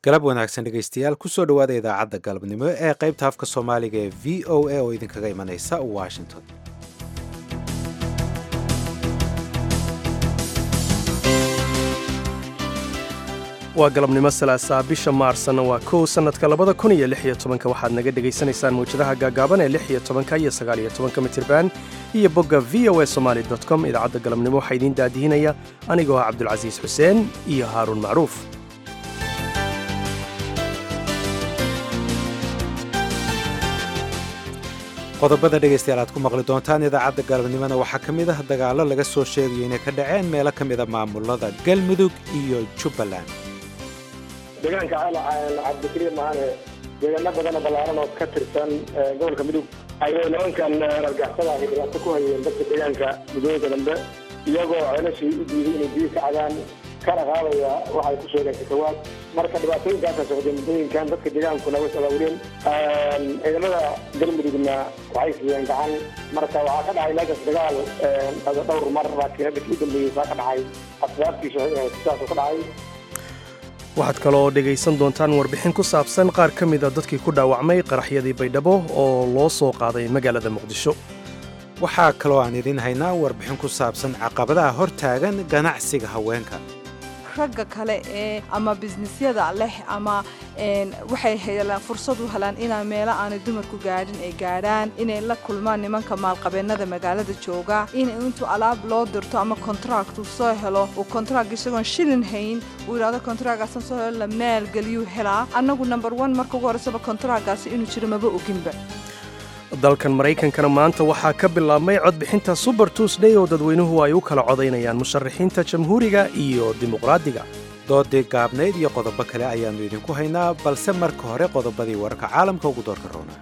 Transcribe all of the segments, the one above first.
galab wanaagsan dhegaystayaal kusoo dhowaada idaacadda galabnimo ee qaybta afka soomaaliga ee v o a oo idinkaga imanaysa washington waa galabnimo salaasaa bisha maarsna waa kow sannadka labada kun iyo lix iyo tobanka waxaad naga dhegaysanaysaan mawjadaha gaagaaban ee lix iyo tobanka iyo sagaal iyo tobanka mitirban iyo bogga v o a somaali com idaacadda galabnimo waxaa idiin daadihinaya anigoo ah cabdulcasiis xuseen iyo haaruun macruuf qodobada dhegaystayaal aad ku maqli doontaan idaacadda galabnimona waxaa ka mid ah dagaallo laga soo sheegayo inay ka dhaceen meelo ka mida maamulada galmudug iyo jubbaland deegaanka cabdikariim maane deegaano badanoo ballaaran oo ka tirsan gobolka mudug ayay nimankan rargaxsada ahi dhibaato ku hayeen dadka deegaanka muddooyinka dambe iyagoo ceelashii u diiday inay biyo ka cabaan kana qaadaya waxay ku sheegeen kasawaad marka dhibaatooyinkaasa socday muddooyinkan dadka deegaankuna way abaawureen ciidamada galmudugna waxay siiyeen gacan marka waxaa ka dhacay meeshaas dagaal dhowr mar laakiin hadda kii dambeeyey saa ka dhacay asbaabtiisu waxay ahayd sidaasoo ka dhacay waxaad kaloo dhegaysan doontaan warbixin ku saabsan qaar ka mida dadkii ku dhaawacmay qaraxyadii baydhabo oo loo soo qaaday magaalada muqdisho waxaa kaloo aan idiin haynaa warbixin ku saabsan caqabadaha hor taagan ganacsiga haweenka ragga kale ee ama bisnisyada leh ama waxay helaan fursad u helaan inaa meelo aanay dumarku gaadhin ay gaadhaan inay la kulmaan nimanka maalqabeennada magaalada jooga in intuu alaab loo dirto ama kontract uu soo helo uu kontract isagoon shilin hayn uu yidhahdo kontractgaasan soo helo la maalgeliyuu helaa annagu number one marka ugu horreysaba kontractgaasi inuu jiro maba oginba dalkan maraykankana maanta waxaa ka bilaabmay codbixinta suber tuusday oo dadweynuhu ay u kala codaynayaan musharaxiinta jamhuuriga iyo dimuqraadiga doodii gaabnayd iyo qodobo kale ayaannu idinku haynaa balse marka hore qodobadii wararka caalamka ugu doorka roona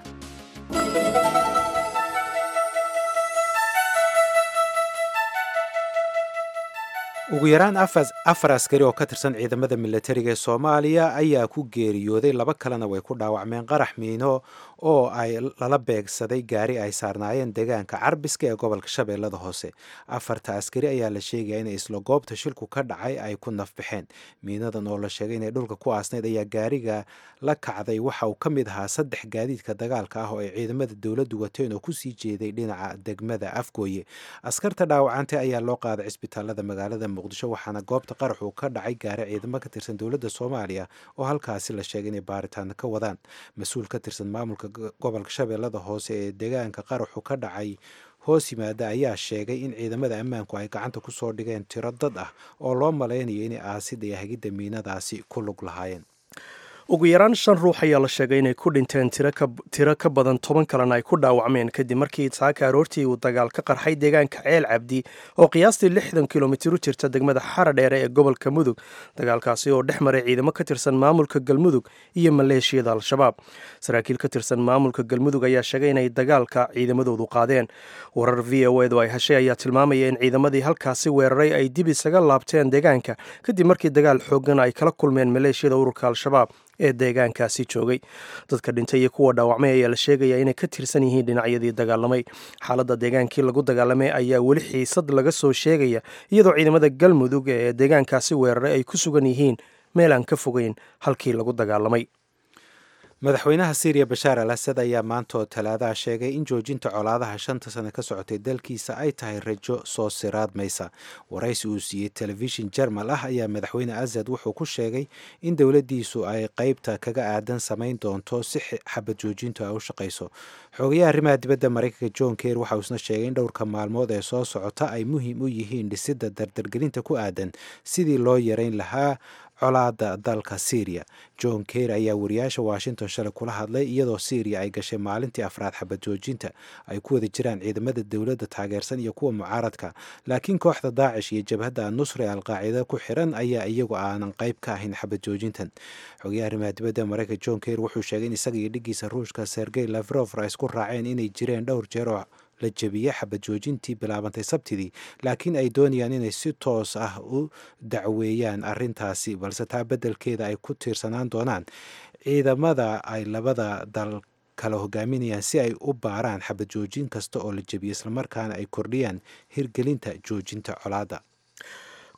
ugu yaraan afar askari oo ka tirsan ciidamada milatariga ee soomaaliya ayaa ku geeriyooday laba kalena way ku dhaawacmeen qarax miino oo ay lala beegsaday gaari ay saarnaayeen deegaanka carbiska ee gobolka shabeellada hoose afarta askari ayaa la sheegaya inay isla goobta shilku ka dhacay ay ku nafbaxeen miinadan oo la sheegay inay dhulka ku aasnayd ayaa gaariga la kacday waxa uu ka mid ahaa saddex gaadiidka dagaalka ah oo ay ciidamada dowladdu wateen oo kusii jeeday dhinaca degmada afgooye askarta dhaawacantay ayaa loo qaaday cisbitaalada magaalada muqdisho waxaana goobta qaraxu ka dhacay gaari ciidamo ka tirsan dowladda soomaaliya oo halkaasi la sheegay inay baaritaano ka wadaan mas-uul ka tirsan maamulka gobolka shabeellada hoose ee deegaanka qaraxu ka dhacay hoos yimaada ayaa sheegay in ciidamada ammaanku ay gacanta ku soo dhigeen tiro dad ah oo loo malaynayo inay aasidda iyo hagidda miinadaasi ku lug lahaayeen ugu yaraan shan ruux ayaa la sheegay inay ku dhinteen tiro ka badan toban kalena ay ku dhaawacmeen kadib markii saaka aroortii uu dagaal ka qarxay deegaanka ceel cabdi oo qiyaastii lixdan kilomitir u jirta degmada xaradheere ee gobolka mudug dagaalkaasi oo dhex maray ciidamo ka tirsan maamulka galmudug iyo maleeshiyada al-shabaab saraakiil ka tirsan maamulka galmudug ayaa sheegay inay dagaalka ciidamadoodu qaadeen warar v o edu ay heshay ayaa tilmaamaya in ciidamadii halkaasi weeraray ay dib isaga laabteen deegaanka kadib markii dagaal xoogan ay kala kulmeen maleeshiyada ururka al-shabaab ee deegaankaasi joogay dadka dhintay iyo kuwa dhaawacmay ayaa la sheegaya inay ka tirsan yihiin dhinacyadii dagaalamay xaaladda deegaankii lagu dagaalamay ayaa weli xiisad laga soo sheegaya iyadoo ciidamada galmudug ee deegaankaasi weeraray ay ku sugan yihiin meel aan ka fogeyn halkii lagu dagaalamay madaxweynaha syriya bashaar al asad ayaa maantaoo talaadaha sheegay in joojinta colaadaha shanta sane ka socotay dalkiisa ay tahay rajo soo siraadmaysa waraysi uu siiyey telefishin jermal ah ayaa madaxweyne asad wuxuu ku sheegay in dowladdiisu ay qeybta kaga aadan samayn doonto si xabad joojintu ay u shaqayso xoogayaha arrimaha dibadda maraykanka john ker waxa uu isna sheegay in dhowrka maalmood ee soo socota ay muhiim u yihiin dhisidda dardargelinta ku aadan sidii loo yarayn lahaa colaada dalka syriya john ker ayaa wariyaasha washington shalay kula hadlay iyadoo syriya ay gashay maalintii afraad xabad joojinta ay ku wada jiraan ciidamada dowladda taageersan iyo kuwa mucaaradka laakiin kooxda daacish iyo jabhadda nusra ee alqaacida ku xiran ayaa iyagu aanan qayb ka ahayn xabad joojintan xogayaha arrimaha dibadda maraykanka john ker wuxuu sheegay in isaga iyo dhigiisa ruushka sergey lavrov ay isku raaceen inay jireen dhowr jeer oo la jebiyey xabad joojintii bilaabantay sabtidii laakiin ay doonayaan inay si toos ah u dacweeyaan arrintaasi balse taa beddelkeeda ay ku tiirsanaan doonaan ciidamada ay labada dal kala hogaaminayaan si ay u baaraan xabad joojin kasta oo la jebiyo islamarkaana ay kordhiyaan hirgelinta joojinta colaadda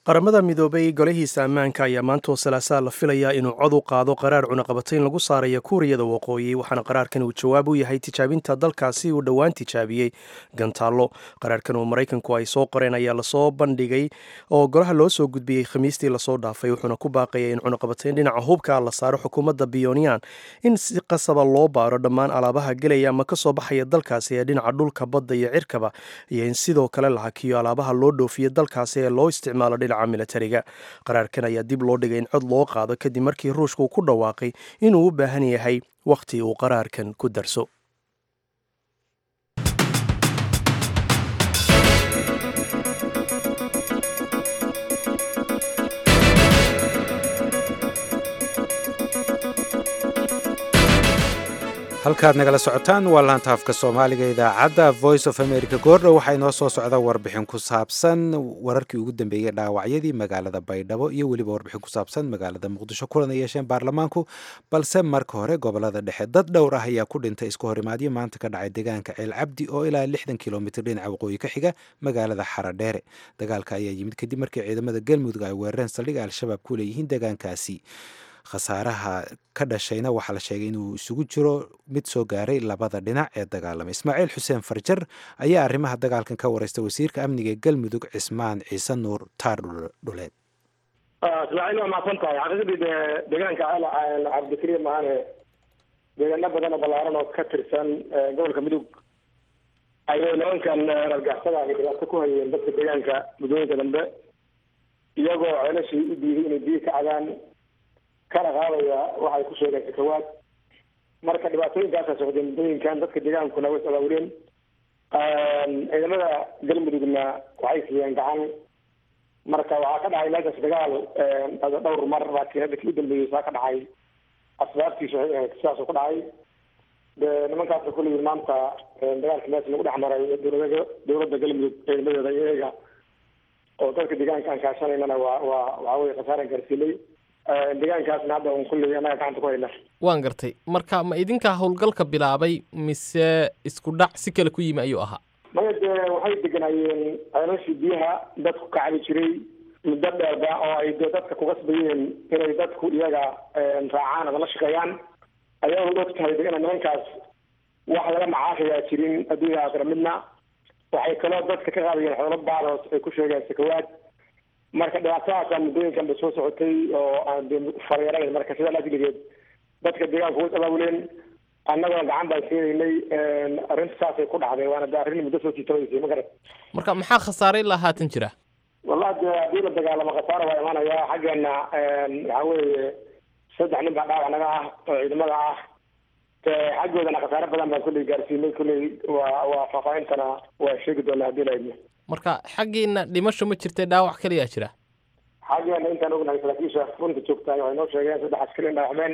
qaramada midoobay golahiisa ammaanka ayaa maantoo salaasaa la filayaa inuu cod u qaado qaraar cunaqabatayn lagu saaraya kuuriyada waqooyi waxaana qaraarkan uu jawaab u yahay tijaabinta dalkaasi uu dhowaan tijaabiyey gantaallo qaraarkan uu maraykanku ay soo qoreen ayaa lasoo bandhigay oo golaha loo soo gudbiyey khamiistii lasoo dhaafay wuxuuna ku baaqaya in cunaqabatayn dhinaca hubka la saaro xukuumadda biyonian in si qasaba loo baaro dhammaan alaabaha gelaya ama kasoo baxaya dalkaasi ee dhinaca dhulka badda iyo cirkaba iyo in sidoo kale la hakiyo alaabaha loo dhoofiyo dalkaasi ee loo isticmaalo dhinaca militariga qaraarkan ayaa dib loo dhigay in cod loo qaado kadib markii ruushka uu ku dhawaaqay inuu u baahan yahay wakhti uu qaraarkan ku darso halkaad nagala socotaan waa laanta afka soomaaliga idaacadda voice of america goordhow waxaa inoo soo socda warbixin ku saabsan wararkii ugu dambeeyey dhaawacyadii magaalada baydhabo iyo weliba warbixin ku saabsan magaalada muqdisho kulan ay yeesheen baarlamaanku balse marka hore gobolada dhexe dad dhowr ah ayaa ku dhintay isku horimaadyo maanta ka dhacay deegaanka ceel cabdi oo ilaa lixdan kilomitr dhinaca waqooyi ka xiga magaalada xaradheere dagaalka ayaa yimid kadib markii ciidamada galmudug ay weerareen saldhiga al-shabaab ku leeyihiin deegaankaasi khasaaraha ka dhashayna waxaa la sheegay inuu isugu jiro mid soo gaaray labada dhinac ee dagaalamay ismaaciil xuseen farjar ayaa arrimaha dagaalkan ka wareysta wasiirka amniga ee galmudug cismaan ciise nuur taar dhuleed ismaaciil waa mahadsan tahay xaqiiqdii de deegaanka cabdikariim maane deegaano badan oo ballaaran oo ka tirsan gobolka mudug ayay nimankan rargaxsada ay dhibaato ku hayeen dadka deegaanka muddooyinka dambe iyagoo ceelashii u diiday inay biyo ka cadaan kana qaadaya waxay ku sheegeen sakawaad marka dhibaatooyinkaasa socday muddooyinkan dadka deegaankuna way abaawureen ciidamada galmudugna waxay siiyeen gacan marka waxaa ka dhacay meeshaas dagaal dhowr mar laakiin hadda kii u dambeeyey saa ka dhacay asbaabtiisu waxay ahayd sidaasuu ka dhacay de nimankaasna kulligii maanta dagaalka meesha lagu dhex maray dowlada dowladda galmudug ciidamadeeda iyaga oo dadka deegaanka aan kaashanaynana waa waa waxaa weye khasaaran gaarsiinay deegaankaasna hadda un kulligii annaga gacanta ku hayna waan gartay marka ma idinkaa howlgalka bilaabay mise isku dhac si kale ku yimi ayuu ahaa maya dee waxay deganaayeen ceelashii biyaha dadku ka cabi jiray muddo dheerba oo ay dee dadka kugasbayeen inay dadku iyaga raacaan ama la shaqeeyaan ayagoo og tahay de ina nimankaas wax laga macaashayaa jirin adduunya aakhira midna waxay kaloo dadka ka qaadayeen xoolo baadoos ay ku sheegeen sakawaad marka dhibaatadaasa muddooyinkan bay soo socotay oo aan de faryarayn marka sidaa laajligeed dadka deegaanka way abaabuleen annagoo gacan baan siinaynay arrinta saasay ku dhacday waana de arrin muddo soo jiitabaysay ma garat marka maxaa khasaare ilaa haatan jira wallahi de haddii la dagaalamo khasaara waa imaanaya xaggeena waxaa weeye saddex nin baa dhaawac naga ah oo ciidamada ah xaggoodana khasaare badan baan kulley gaarsiinay kulley waa waa faahfaahintana waa sheegi doonaa haddii la idmo marka xaggiina dhimasho ma jirtay dhaawac kaliyaa jira xaggeena intaan ognahay saraakiisha runta joogtaay waxay noo sheegeen saddex askari in dhaawacmeen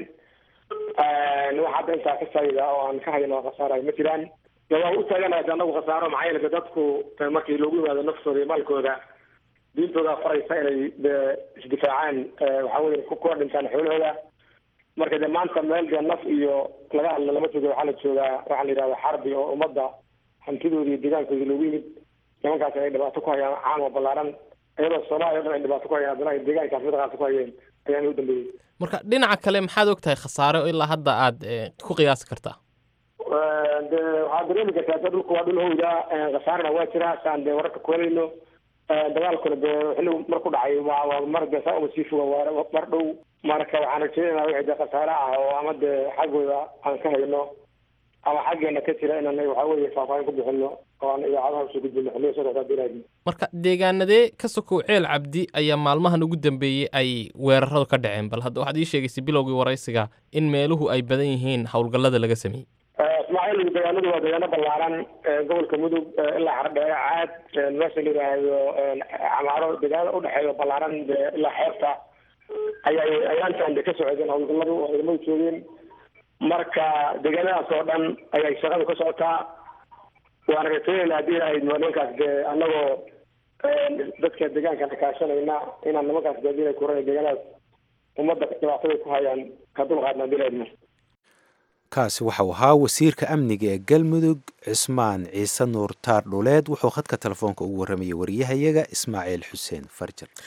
wax hadda intaa ka saayida oo aan ka hayno khasaarayo ma jiraan de waa u taaganahay anagu khasaaro maxaa yeele dadku markii loogu yimaado naftooda iyo maalkooda diintooda faraysa inay de isdifaacaan waxaa weye kuwa dhintaan xoolahooda marka de maanta meel dee naf iyo laga hadla lama joogo waxaa la joogaa waxaa la yidhahda xarbi oo ummadda hantidooda iyo deegaankooda loogu yimid nimankaas ay dhibaato ku hayaan caan oo ballaaran iyadoo soomaaliya o dhan ay dhibaato ku hayaan haddana ay deegaankaas midaqaasa ku hayeen ayaan u dambeeyey marka dhinaca kale maxaad og tahay khasaare oo ilaa hadda aad ku qiyaasi kartaa de waxaad dareemi kartaa de dhulku waa dhul howda khasaarana waa jira saan dee wararka kuhelayno dagaalkuna dee xilligu mar ku dhacay waa waa mar dee saa uma sii foga waa mar dhow marka waxaan rajeynaynaa wixii dee khasaare ah oo ama dee xaggooda aan ka hayno ama xaggeena ka jira inaan waxaa weeye faahfaahin ku bixino oo aan idaacadaha usoo gudbino xilliga soo socdaa bilaadi marka deegaanadee ka sokow ceel cabdi ayaa maalmahan ugu dambeeyey ay weeraradu ka dhaceen bal hadda waxaad ii sheegaysay bilowgii waraysiga in meeluhu ay badan yihiin howlgallada laga sameeyey ismaaciil deegaanadu waa deegaano ballaaran gobolka mudug ilaa xardheere caad meesha la yidhaahdo camaaro deegaanada udhexeeyo ballaaran ilaa xeebta ayay ayaantan de ka socdeen howlgalladu oo ciidamadu joogeen marka deegaanadaas oo dhan ayay shaqadu ka socotaa waana rajeynaynaa haddii ay nimankaas dee annagoo dadka deegaankana kaashanayna inaan nimankaas dee hadii ay kuran deegaanadaas ummadda dhibaatada ku hayaan ka dulqaadna hadii la idmo kaasi waxau ahaa wasiirka amniga ee galmudug cismaan ciise nuur taar dhuleed wuxuu khadka telefoonka ugu warramayay wariyahayaga ismaaciil xuseen farjar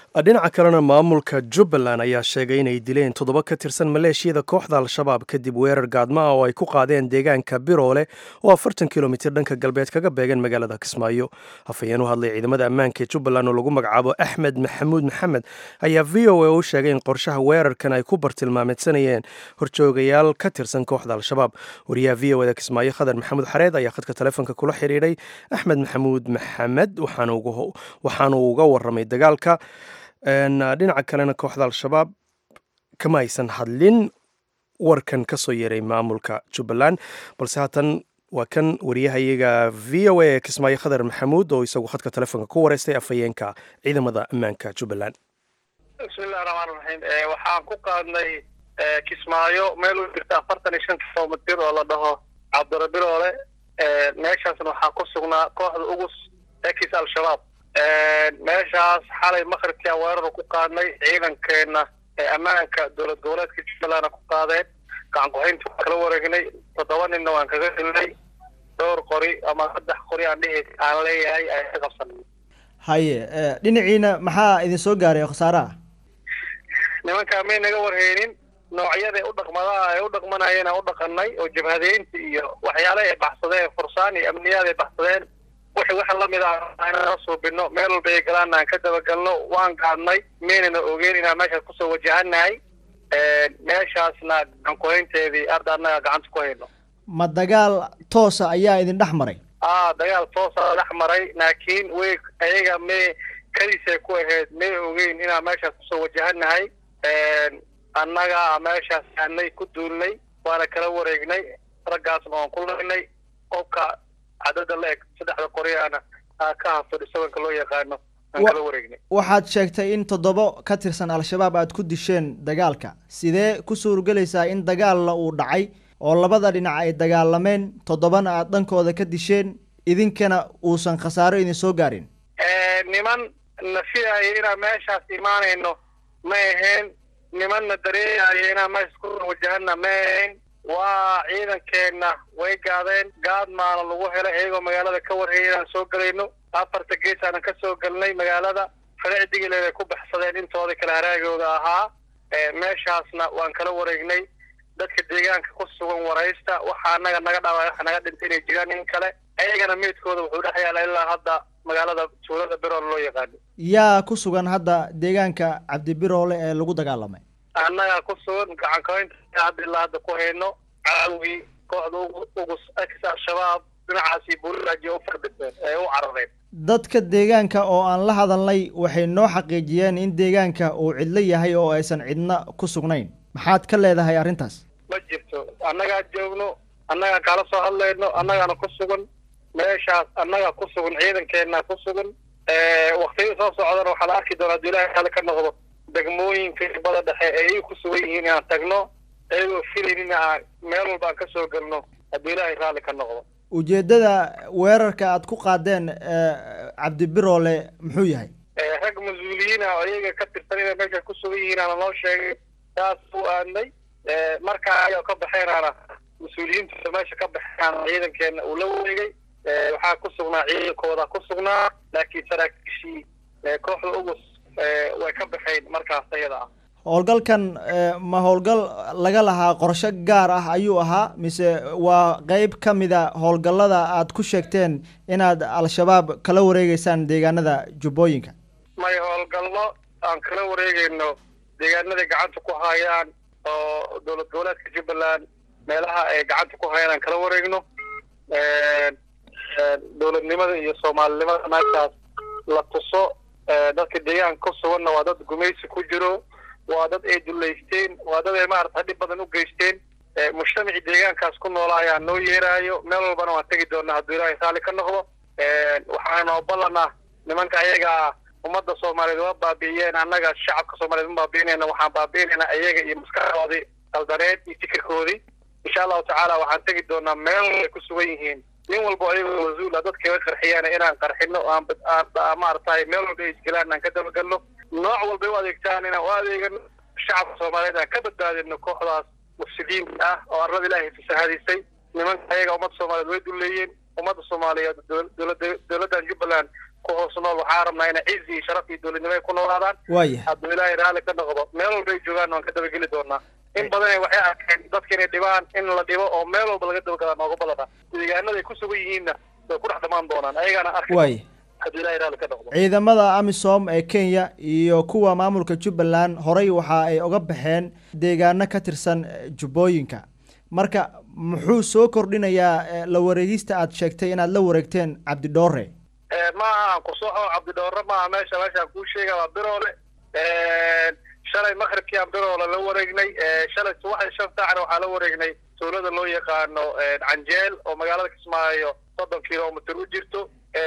dhinaca kalena maamulka jubbaland ayaa sheegay inay dileen toddoba ka tirsan maleeshiyada kooxda al-shabaab kadib weerar gaadma ah oo ay ku qaadeen deegaanka biroole oo afartan kilomitir dhanka galbeed kaga beegan magaalada kismaayo hafayeen u hadlay ciidamada ammaanka ee jubbaland oo lagu magacaabo axmed maxamuud maxamed ayaa v o a u sheegay in qorshaha weerarkan ay ku bartilmaameedsanayeen horjoogayaal ka tirsan kooxda al-shabaab wariyaha v o da kismaayo khadar maxamuud xareed ayaa khadka taleefonka kula xidhiidhay axmed maxamuud maxamed waxaanu uga waramay dagaalka dhinaca kalena kooxda al-shabaab kama aysan hadlin warkan ka soo yeeray maamulka jubbaland balse haatan waa kan wariyahayaga v o a ee kismaayo khadar maxamuud oo isagu khadka telefoonka ku wareystay afhayeenka ciidamada ammaanka jubbaland bismillahi raxmaan raxiim waxaan ku qaadnay kismaayo meel u jirta afartan iyo shan kilomitir oo la dhaho cabdirabiroole meeshaasna waxaa ku sugnaa kooxda ugus ekis al-shabaab meeshaas xalay maqribkia weerar ku qaadnay ciidankeena ee ammaanka dowlad goboleedka jubbalandna ku qaadeen gacan ku-haynta waan kala wareegnay toddoba ninna waan kaga helnay dhowr qori ama saddex qori aan dhihi aan leeyahay ayaan ka qabsanay haye dhinaciina maxaa idin soo gaaray khasaaraha nimankaa may naga warheynin noocyada u dhaqmadaha ay u dhaqmanayeen aan u dhaqanay oo jabhadeynta iyo waxyaale ay baxsadeen fursaan iyo amniyaad ay baxsadeen wixii waxa lamid ah inaan suubino meel walba ay galaan aan ka dabagalno waan gaadnay maynana ogeyn inaan meeshaas kusoo wajahanahay meeshaasna gacan ku-haynteedii arda annaga gacanta ku hayno ma dagaal toosa ayaa idin dhex maray a dagaal toosa dhex maray laakiin way ayaga may kadiisay ku ahayd may ogeyn inaan meeshaas kusoo wajahanahay annaga meeshaas aanay ku duulnay waana kala wareegnay raggaasna waan ku laynay qofka cadada la eg saddexda qoriyaana ka hafto dhisabanka loo yaqaano aan kala wareegnay waxaad sheegtay in toddobo ka tirsan al-shabaab aad ku disheen dagaalka sidee ku suurgelaysaa in dagaalla uu dhacay oo labada dhinac ay dagaalameen toddobana aad dhankooda ka disheen idinkana uusan khasaaro idin soo gaarin niman na filaaya inaan meeshaas imaanayno ma ahayn nimanna dareeyaaya inaan meeshaas ku wajahana ma ahayn waa ciidankeenna way gaadeen gaad maana lagu helay iyagoo magaalada ka warhayay inaan soo gelayno afarta gees aanan ka soo gelnay magaalada fadecdigileed ay ku baxsadeen intooda kale haraagooda ahaa meeshaasna waan kala wareegnay dadka deegaanka ku sugan waraysta waxaa anaga naga dhaaway waxa naga dhintay inay jiraan in kale ayagana meydkooda wuxuu dhex yaala ilaa hadda magaalada tuulada birool loo yaqaano yaa ku sugan hadda deegaanka cabdibiroole ee lagu dagaalamay annaga ku sugan gacan kahaynta hadda ilaa hadda ku hayno caawii kooxda ugus ex al-shabaab dhinacaasi buulaaji u fardiseen ee u carareen dadka deegaanka oo aan la hadalnay waxay noo xaqiijiyeen in deegaanka uu cidlo yahay oo aysan cidna ku sugnayn maxaad ka leedahay arrintaas ma jirto annagaa joogno annagaa kala soo hadlayno annagaana ku sugan meeshaas annaga ku sugan ciidankeenna ku sugan waktiyada soo socdana waxaa la arki doonaa hadduu ilahay kale ka noqdo degmooyinka bada dhexe ee ay ku sugan yihiin inaan tagno iyagoo filaynin aan meel walba aan ka soo gelno hadduu ilaahay raalli ka noqdo ujeeddada weerarka aad ku qaadeen cabdibiroole muxuu yahay rag mas-uuliyiin ah oo iyaga ka tirsan inay meesha ku sugan yihiin aana noo sheegay saas u aadnay markaa ayaa ka baxeenaana mas-uuliyiinta meesha ka baxeenaana ciidankeena uu la wareegay waxaa ku sugnaa ciidankooda ku sugnaa laakiin saraakiishii kooxda ugus way ka baxeen markaas ayada ah howlgalkan ma howlgal laga lahaa qorsho gaar ah ayuu ahaa mise waa qeyb ka mida howlgallada aad ku sheegteen inaad al-shabaab kala wareegeysaan deegaanada jubbooyinka may howlgallo aan kala wareegeyno deegaanaday gacanta ku hayaan oo dowlad goboleedka jubbaland meelaha ay gacanta ku hayaan aan kala wareegno dowladnimada iyo soomaalinimada meeshaas la tuso dadka deegaanka ku suganna waa dad gumaysi ku jiro waa dad ay dullaysteen waa dad ay maarata dhib badan u geysteen mujtamacii deegaankaas ku noola ayaa noo yeeraayo meel walbana waan tegi doonaa hadduu ilaahay raalli ka noqdo waxaanoo ballanah nimanka ayagaa ummadda soomaaliyeed waa baabi'iyeen annaga shacabka soomaliyeed ma baabi'inayna waxaan baabi'inaynaa iyaga iyo maskaxdoodii qaldaneed iyo fikirkoodii insha allahu tacaala waxaan tegi doonaa meel ay ku sugan yihiin nin walba ayagoo mas-uula dadkaga qarxiyaan inaan qarxino aan maaratahay meel walba ay isgelaan aan ka dabagalno nooc walbay u adeegtaan inaan u adeegano shacabka soomaaliyeed aan ka badbaadino kooxdaas mufsidiinta ah oo arlada ilaahay fasahadisay nimanka ayaga ummadda soomaaliyeed way duleeyeen ummadda soomaaliyeed dowladda dowladdan jubbaland ku hoos nool waxaa rabnaa inay cizi iyo sharaf iyo dowladnimo ay ku noolaadaan waaya hadduu ilaahay raalli ka noqdo meel walba ay joogaan waan ka dabageli doonaa in badan waxay arkeen dadka inay dhibaan in la dhibo oo meel walba laga dabagadaa nooga badana deegaanada ay ku sugan yihiinna way ku dhex dhamaan doonaan ayagaana arki waaya hadduu ilaahay raalli ka noqdo ciidamada amisom ee kenya iyo kuwa maamulka jubbaland horey waxa ay uga baxeen deegaano ka tirsan eh, jubbooyinka marka muxuu soo kordhinayaa eh, la wareegista aad sheegtay inaad la wareegteen cabdidhoore maaha aan ku soco cabdidhoore maaha meesha meeshaan kuu sheega waa biroole shalay maqribkii aan biroole la wareegnay shalay subaxdii shan saacna waxaa la wareegnay tuulada loo yaqaano canjeel oo magaalada kismaayo soddon kilomitr u jirto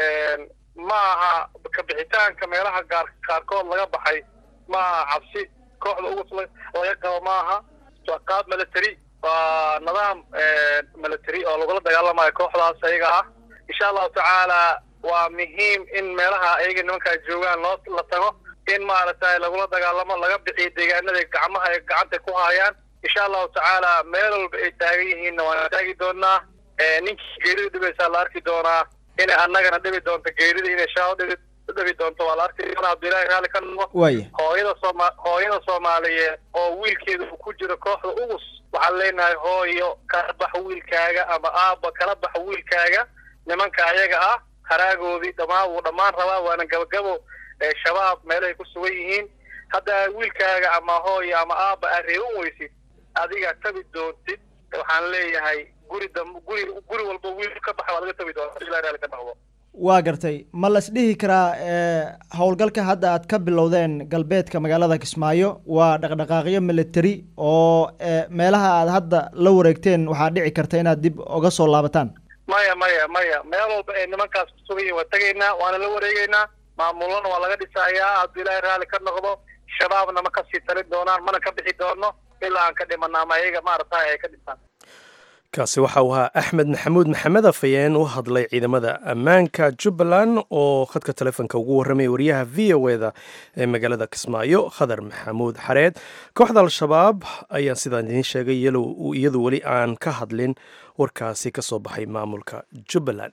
ma aha kabixitaanka meelaha gaar qaarkood laga baxay ma aha cabsi kooxda ugus laga qabo ma aha waa qaab military waa nidaam military oo lagula dagaalamayo kooxdaas ayaga ah insha allahu tacaala waa muhiim in meelaha ayaga nimankaa joogaan loo la tago in maaragtay lagula dagaalamo laga bixiyo deegaanada gacmaha ay gacanta ku hayaan insha allahu tacaala meel walba ay taagan yihiinna waan taagi doonaa ninkii geerida dhibaysaa la arki doonaa inay annagana dhibi doonto geerida inay shaaho dhibi dhibi doonto waa la arki doonaa hadduu ilaahay raalli ka noqo waaya hooyada sooma hooyada soomaaliyeed oo wiilkeeda uu ku jiro kooxda ugus waxaan leenahay hooyo kala bax wiilkaaga ama aabba kala bax wiilkaaga nimanka ayaga ah haraagoodii dhammaan wuu dhammaan rabaa waana gabagabo ee shabaab meelahay ku sugan yihiin hadda wiilkaaga ama hooyo ama aabba aad reeban weysid adiga tabi doontid waxaan leeyahay guri dam guri guri walba wiil ka baxa waa laga tabi doonta ilaa raali ka noqdo waa gartay ma las dhihi karaa eh, howlgalka hadda aad ka bilowdeen galbeedka magaalada kismaayo waa dhaqdhaqaaqyo military oo eh, meelaha aad hadda la wareegteen waxaa dhici karta inaad dib uga soo laabataan maya maya maya meel walba ee nimankaas ku sugan yihin waa tegaynaa waana la wareegeynaa maamulana waa laga dhisayaa hadduu ilaahay raalli ka noqdo shabaabna ma kasii talin doonaan mana ka bixi doono ilaa aan ka dhimana ama ayaga maaragtay ay ka dhisaan kaasi waxa uu ahaa axmed maxamuud maxamed afayeen u hadlay ciidamada ammaanka jubbaland oo khadka telefoonka ugu warramaya wariyaha v o eda ee magaalada kismaayo khadar maxamuud xareed kooxda al-shabaab ayaa sidaan idiin sheegay iyalo- iyadu weli aan ka hadlin warkaasi ka soo baxay maamulka jubbaland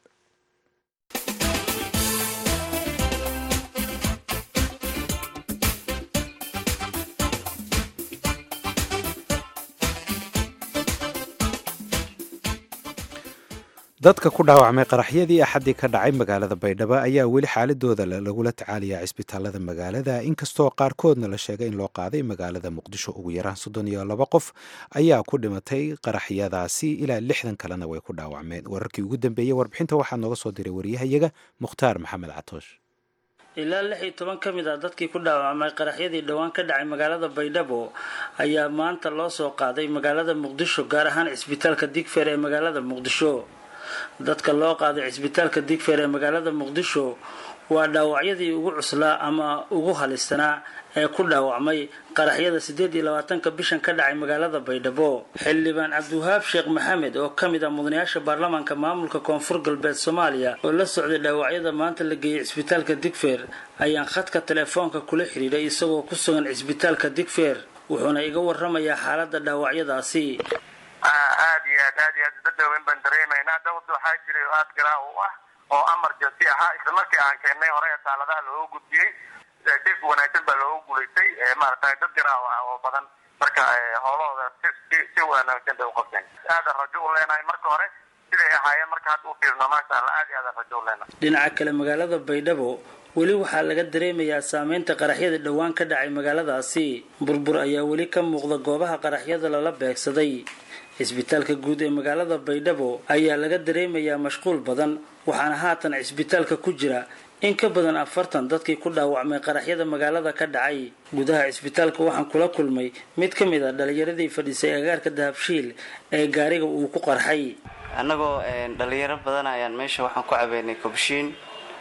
dadka ku dhaawacmay qaraxyadii axaddii ka dhacay magaalada baydhabo ayaa weli xaaladooda la- lagula tacaalayaa cisbitaalada magaalada inkastoo qaarkoodna la sheegay in loo qaaday magaalada muqdisho ugu yaraan soddon iyo laba qof ayaa ku dhimatay qaraxyadaasi ilaa lixdan kalena way ku dhaawacmeen wararkii ugu dambeeyey warbixinta waxaa nooga soo diray waryahayaga mukhtaar maxamed catoosh ilaa lix iyo toban ka mid ah dadkii ku dhaawacmay qaraxyadii dhowaan ka dhacay magaalada baydhabo ayaa maanta loo soo qaaday magaalada muqdisho gaar ahaan cisbitaalka digfeer ee magaalada muqdisho dadka loo qaaday cisbitaalka digfeer ee magaalada muqdisho waa dhaawacyadii ugu cuslaa ama ugu halisanaa ee ku dhaawacmay qaraxyada siddeed iyo labaatanka bishan ka dhacay magaalada baydhabo xildhibaan cabdiwahaab sheekh maxamed oo ka mid ah mudanayaasha baarlamaanka maamulka koonfur galbeed soomaaliya oo la socday dhaawacyada maanta la geeyey cisbitaalka digfeer ayaan khadka telefoonka kula xidhiidhay isagoo ku sugan cisbitaalka digfeer wuxuuna iga waramayaa xaaladda dhaawacyadaasi aad iyo aad aad iyo aad dad waaweyn baan dareemaynaa dawad waxaa jiray oo aad garaa u ah oo emergency ahaa isla markii aan keennay hore ee taaladaha looga gudbiyey si wanaagsan baa looga guulaystay maaragtay dad garaa ah oo badan marka howlahooda si si si wanaagsan bay u qabteen aadan rajo u leenahay marka hore siday ahaayeen marka hadda u fiirno maasha allah aad iyo aadan rajo u leenahay dhinaca kale magaalada baydhabo weli waxaa laga dareemayaa saameynta qaraxyada dhowaan ka dhacay magaaladaasi burbur ayaa weli ka muuqda goobaha qaraxyada lala beegsaday cisbitaalka guud ee magaalada baydhabo ayaa laga dareemayaa mashquul badan waxaana haatan cisbitaalka ku jira in ka badan afartan dadkii ku dhaawacmay qaraxyada magaalada ka dhacay gudaha cisbitaalka waxaan kula kulmay mid ka mid a dhalinyaradii fadhiisay agaarka dahabshiil ee gaariga uu ku qarxay annagoo dhalinyaro badan ayaan meesha waxaan ku cabeynay kobshiin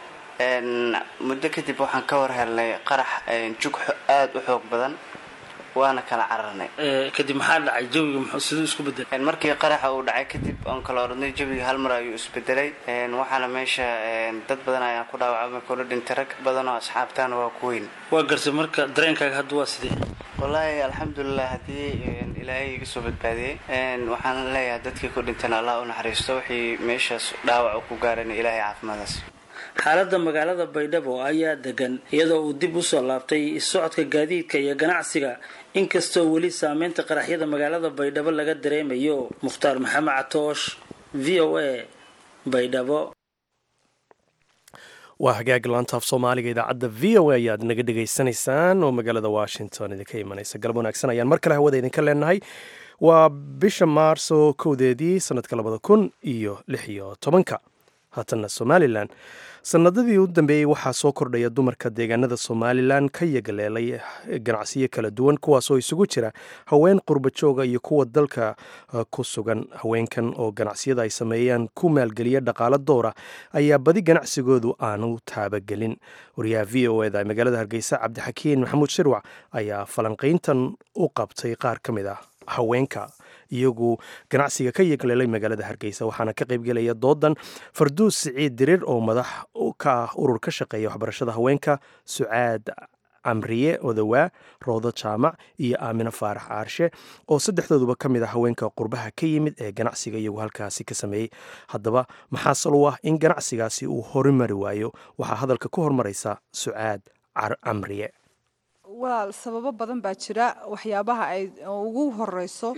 muddo kadib waxaan ka war helnay qarax jug aada u xoog badan waana kala cararnay kadib maxaa dhacay jawiga muxuu siduu isku bedelay markii qaraxa uu dhacay kadib oon kala oranay jawiga hal mar ayuu isbedelay waxaana meesha dad badan ayaan ku dhaawacmay kula dhintay rag badan oo asxaabtaana waa ku weyn waa garsay marka dareenkaaga hadda waa sidee wallaahi alxamdulilah haddii ilaahay iga soo badbaadiyey waxaan leeyahay dadkii ku dhintan allah u naxariisto wixii meeshaas dhaawac ku gaarana ilaahay caafimaadaas xaaladda magaalada baydhabo ayaa degan iyadoo uu dib usoo laabtay socodka gaadiidka iyo ganacsiga inkastoo weli saameynta qaraxyada magaalada baydhabo laga dareemayo mukhtaar maxamed catoosh v o a baydhabo waa hagaag laantaaf soomaaliga idaacadda v o a ayaad naga dhegaysanaysaan oo magaalada washington idinka imanaysa galab wanaagsan ayaan mar kale hawada idinka leenahay waa bisha maarso kowdeedii sanadka labada kun iyo lix iyo tobanka haatanna somalilan sanadadii u dambeeyey waxaa soo kordhaya dumarka deegaanada somalilan ka yagaleelay ganacsiyo kala duwan kuwaasoo isugu jira haween qurbajooga iyo kuwa dalka ku sugan haweenkan oo ganacsiyada ay sameeyaan ku maalgeliya dhaqaalo doora ayaa badi ganacsigoodu aanu taabagelin wariyaha v o eda magaalada hargeysa cabdixakiin maxamuud shirwac ayaa falanqayntan u qabtay qaar ka mid ah haweenka iyagu ganacsiga ka yegleelay magaalada hargeysa waxaana ka qaybgelaya doodan farduus siciid dirir oo madax ka ah urur ka shaqeeya waxbarashada haweenka sucaad camriye odawaa roodo jaamac iyo aamino faarax aarshe oo saddexdooduba ka mid ah haweenka qurbaha ka yimid ee ganacsiga iyagu halkaasi ka sameeyey haddaba maxaa sal u ah in ganacsigaasi uu horimari waayo waxaa hadalka ku hormaraysa sucaad camriye walaal sababo badan baa jira waxyaabaha ay ugu horeyso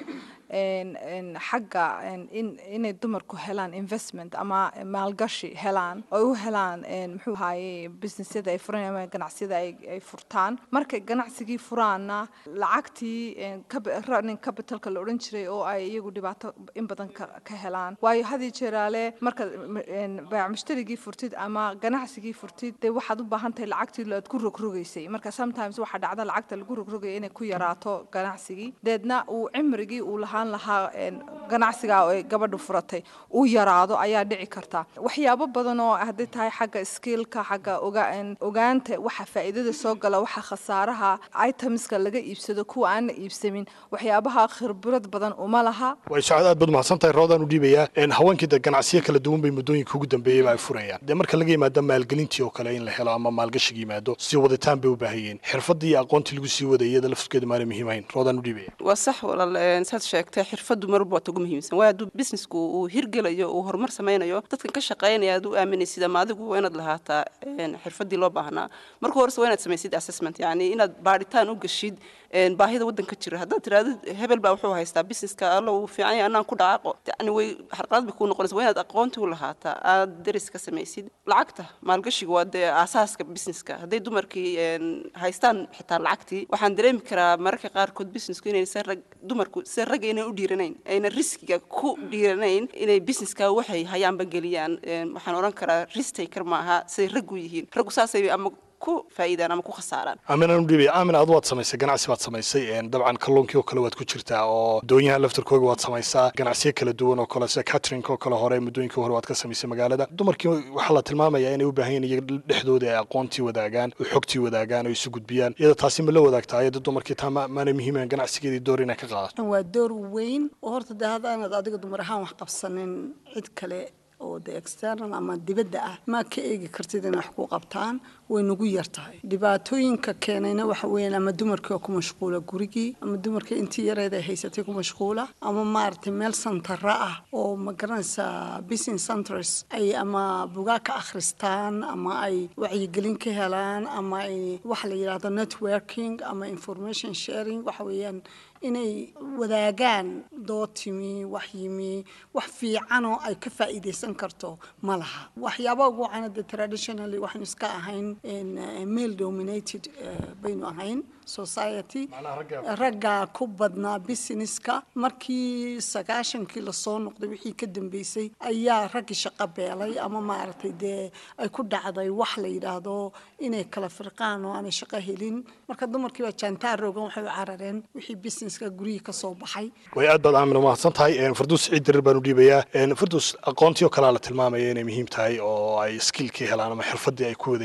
xagga inay dumarku helaan investment ama maalgashi helaan oo u helaan muxuu ahaye businessyada ay furan ama ganacsiyada ay furtaan markay ganacsigii furaana lacagtii running capitalka la odhan jiray oo ay iyagu dhibaato in badan ka helaan waayo hadii jeeraale marka baac mushtarigii furtid ama ganacsigii furtid dee waxaad u baahan tahay lacagtii aad ku rogrogaysay marka sometimes waxaa dhacda lacagta lagu rogrogaya inay ku yaraato ganacsigii deedna uu cimrigii uu lahaa lahaa ganacsiga ay gabadhu furatay uu yaraado ayaa dhici karta waxyaabo badan oo hadday tahay xagga skillka xagga ogaanta waxa faa'iidada soo gala waxa khasaaraha itemska laga iibsado kuwa aan la iibsamin waxyaabaha khibrad badan uma laha way socod aad baad mahadsan tahay roodaan u dhiibayaa haweenkii de ganacsiyo kala duwan bay muddooyinka ugu dambeeyeyba ay furayaan dee marka laga yimaado maalgelintii oo kale in la helo ama maalgashiga yimaado si waditaan bay u baahayeen xirfadii iyo aqoontii lagu sii wadaya iyada laftirkeeda maana muhiimahayn roodaan u dhiibaya waa sax walaal saad sheegtay xirfadu marba waata ugu muhiimsan waayo hadduu businessku uu hirgelayo uu horumar samaynayo dadkan ka shaqaynaya aad u aaminaysid ama adigu waa inaad lahaataa xirfadii loo baahnaa marka horese waa inaad samaysid assessment yacni inaad baadhitaan u gashid baahida waddanka jira haddaad tiraahdo hebel baa wuxuu haystaa businesska alla uu fiican yahay annaan ku dhaqaaqo yani way xarqalad bay kuu noqonaysa waa inaad aqoonti u lahaataa aad deris ka samaysid lacagta maalgashiga waa dee aasaaska businesska hadday dumarkii haystaan xitaa lacagtii waxaan dareemi karaa mararka qaarkood businessku inaysan rag dumarku sida ragga inay u dhiiranayn ayna riskiga ku dhiiranayn inay businesska waxay hayaanba geliyaan waxaan odhan karaa risk taker maaha siday raggu yihiin raggu saasay ama ku faa'iidaan ama ku khasaaraan aaminaan u dhiibaya aamin adu waad samaysay ganacsi baad samaysay dabcan kalluunkii oo kale waad ku jirtaa oo doonyaha laftarkooga waad samaysaa ganacsiyo kala duwan oo kale sida catering oo kale hore muddooyinkii hore waad ka samaysay magaalada dumarkii waxaa la tilmaamayaa inay u baahan yihin iyaga dhexdooda ay aqoontii wadaagaan oo xogtii wadaagaan oo isu gudbiyaan iyada taasi ma la wadaagtaa iyada dumarkii taa maana muhiiman ganacsigeedii door inay ka qaadato waa door weyn oo horta dee haddaanad adiga dumar ahaan wax qabsanin cid kale oo de external ama dibadda ah ma ka eegi kartid inay wax ku qabtaan way nagu yar tahay dhibaatooyinka keenayna waxa weeyaan ama dumarkii oo ku mashquula gurigii ama dumarkii intii yareed ay haysatay ku mashquula ama maaragtay meel santara ah oo ma garanaysaa business centers ay ama bugaa ka akhristaan ama ay wacyigelin ka helaan ama ay waxa la yidhaahdo networking ama information sharing waxa weeyaan inay wadaagaan dood timi wax yimi wax fiicanoo ay ka faa'iidaysan karto ma laha waxyaaba ugu wacana de traditionally waxaynu iska ahayn male dominated baynu ahayn society ragga ku badnaa businesska markii sagaashankii lasoo noqday wixii ka dambeysay ayaa raggii shaqo beelay ama maaragtay dee ay ku dhacday wax la yidhaahdo inay kala firqaan oo aanay shaqo helin marka dumarkii baa jaantaar rogan waxay u carareen wixii businesska gurihii ka soo baxay way aad baad aamin umahadsan tahay farduus siciid dirir baan u dhiibayaa farduus aqoontii oo kalea la tilmaamaya inay muhiim tahay oo ay skillkii helaan ama xirfadii ay ku wadayeen oo kale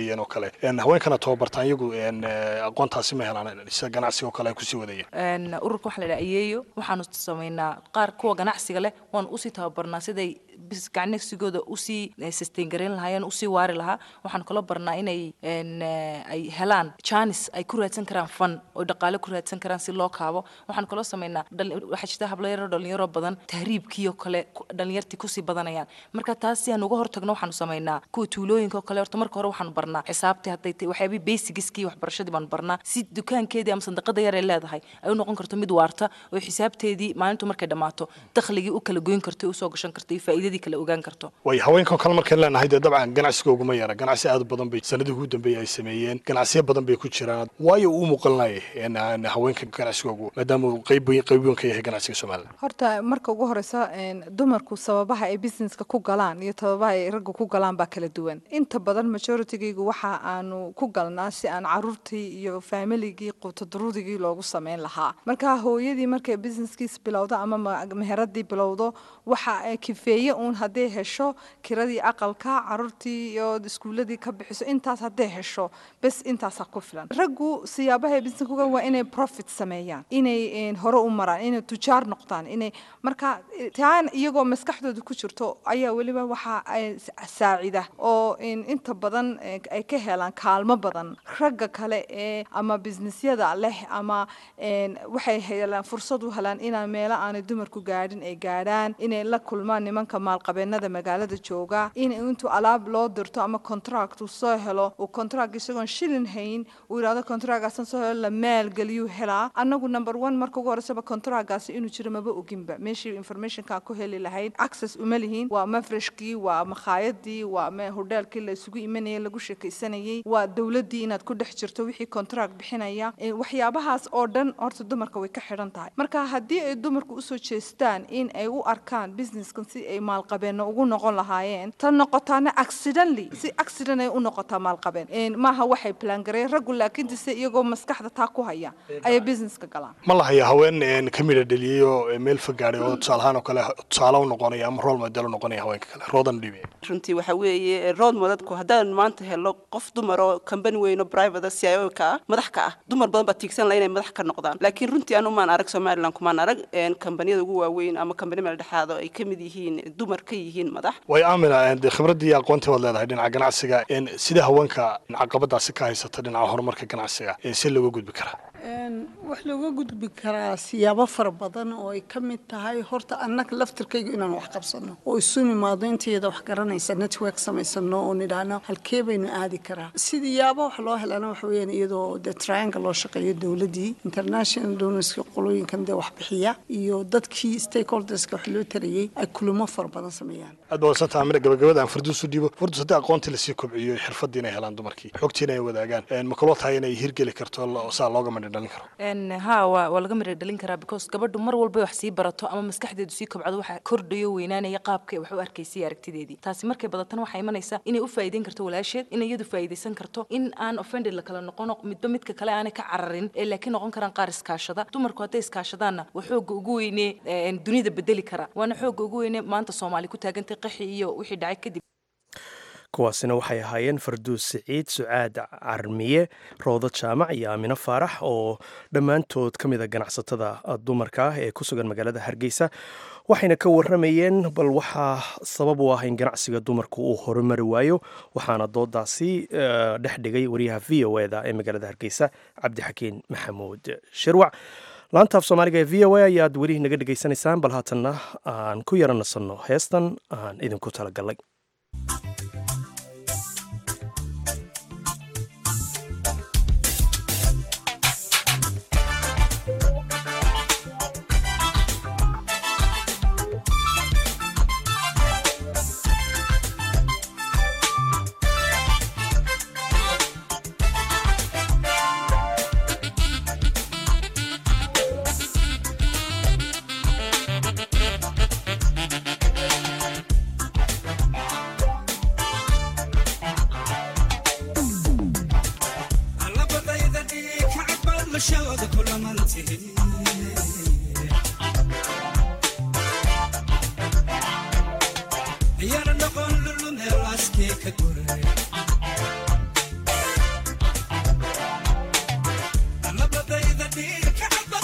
kale haweenkana tababartaan iyagu aqoontaasi ma helaan sida ganacsiga oo kale ay kusii wadayaan ururka waxaa la dhaha ayeeyo waxaanu samaynaa qaar kuwa ganacsiga leh waanu usii tababarnaa siday ganacsigooda usii sustain garayn lahaayeen usii waari lahaa waxaanu kaloo barnaa inay ay helaan janis ay ku raadsan karaan fan oo dhaqaale ku raadsan karaan si loo kaabo waxaanu kaloo samaynaa waxaa jirta hablayaro dhalinyaro badan tahriibkii oo kale dhalinyartii kusii badanayaan marka taas si aan uga hortagno waxaanu samaynaa kuwa tuulooyinka oo kale horta marka hore waxaanu barnaa xisaabtii hadday tahay waxyaabii basigiskii waxbarashadii baanu barnaa si dukaankeedii ama sandaqada yar ay leedahay ay u noqon karto mid waarta oo xisaabteedii maalintu markay dhammaato dakhligii u kala goyn karto usoo gashan karto iyo faa'iidadii kala ogaan karto way haweenkan kale markaan leenahay dee dabcan ganacsiga uguma yara ganacsi aad u badan bay sanadii ugu dambeeyay ay sameeyeen ganacsiyo badan bay ku jiraan waayo uu muuqanaya haweenka ganacsigoogu maadaama uu qayb qayb weyn ka yahay ganacsiga somaliland horta marka ugu horeysa dumarku sababaha ay businesska ku galaan iyo sababaha ay ragga ku galaan baa kala duwan inta badan majoritygaygu waxa aanu ku galnaa si aan caruurtii iyo familigii qutadurudigii loogu sameyn lahaa marka hooyadii markay businesskiis bilowdo ama meheradii bilowdo waxa kifeeye uun hadday hesho kiradii aqalka caruurtii iyo iskuuladii ka bixiso intaas hadday hesho bes intaasaa ku filan raggu siyaabaha business ku galan waa inay profit sameeyaan inay hore u maraan inay tujaar noqdaan inay marka taan iyagoo maskaxdooda ku jirto ayaa weliba waxa ay saacida oo inta badan ay ka helaan kaalmo badan ragga kale ee ama businessyada leh ama waxay helaan fursad u helaan inaan meelo aanay dumarku gaadhin ay gaadhaan inay la kulmaan nimanka maalqabeenada magaalada jooga in intuu alaab loo dirto ama contract uu soo helo uu contract isagoon shilin hayn uu yidhahdo contractgaasan soo helo la maalgeliyuu helaa annagu number one marka ugu horeysaba contractgaasi inuu jiro maba oginba meeshii informationkaa ku heli lahayd access uma lihiin waa mafreshkii waa makhaayadii waa hodheelkii la isugu imanayay lagu sheekaysanayay waa dowladdii inaad ku dhex jirto wixii contract bixinaya waxyaabahaas oo dhan horta dumarka way ka xidhan tahay marka haddii ay dumarku usoo jeestaan in ay u arkaan businesskan si ay maalqabeenno ugu noqon lahaayeen tan noqotaana accidentally si accident ay u noqotaa maalqabeen maaha waxay plangareen raggu laakiinse iyagoo maskaxda taa ku haya ayay businesska galaan ma lahaya haween ka midha dheliyey oo meel fagaadhay oo tusaalahaan oo kale tusaale u noqonaya ama rool model u noqonaya haweenka kale roodan dhibe runtii waxa weeye rood modadku haddaan maanta helo qof dumar oo kambani weyn oo private c i o ka ah madax ka ah dumar badan baa tiigsan laha inay madax ka noqdaan laakiin runtii anu maan arag somaliland kumaan arag kambaniyada ugu waaweyn ama kambani meel dhexaado ay ka mid yihiin dumar ka yihiin madax way aamina de khibraddii iyo aqoontii waad leedahay dhinaca ganacsiga sida haweenka caqabadaasi ka haysata dhinaca horumarka ganacsiga si looga gudbi karaa wax looga gudbi karaa siyaabo fara badan oo ay ka mid tahay horta annaga laftirkayga inaan wax qabsano oo isu nimaado intayada wax garanaysa network samaysano oo nidhaahno halkee baynu aadi karaa sidiyaaba wax loo helana waxa weeyaan iyadoo de triangle loo shaqeeyo dowladdii international donorska qolooyinkan dee wax bixiya iyo dadkii stakeholderska wax loo tarayey ay kulamo fara badan sameeyaan aad baa wadsanta amina gabagabada aan farduus u dhiibo fardus haddii aqoontii lasii kobciyo xirfadii inay helaan dumarkii xogtiina ay wadaagaan ma kaloo tahay inay hirgeli karto saa looga madhi dhalin karo ha waa waa laga midha dhalin karaa because gabadhu mar walba wax sii barato ama maskaxdeedu sii kobcdo waxa kordhayo weynaanaya qaabka wax u arkaysay aragtideedii taasi markay badatana waxay imanaysaa inay u faa'iideyn karto walaasheed inay iyadu faa'iidaysan karto in aan offended la kala noqono midba midka kale aanay ka cararin ee laakiin noqon karaan qaar iskaashada dumarku hadday iskaashadaanna waa xoogga ugu weyne dunida bedeli kara waana xoogga ugu weyne maanta soomaali ku taagantay qaxi iyo wixii dhacay kadib kuwaasina waxay ahaayeen farduus siciid sucaad carmiye roodo jaamac iyo aamino faarax oo dhammaantood ka mida ganacsatada dumarka ah ee ku sugan magaalada hargeysa waxayna ka waramayeen bal waxaa sabab u ah in ganacsiga dumarku uu horumari waayo waxaana doodaasi dhex dhigay wariyaha v o eda ee magaalada hargeysa cabdixakiin maxamuud shirwac laanta af soomaaliga ee v o a ayaad weli naga dhegaysanaysaan bal haatanna aan ku yara nasanno heestan aan idinku talagalnay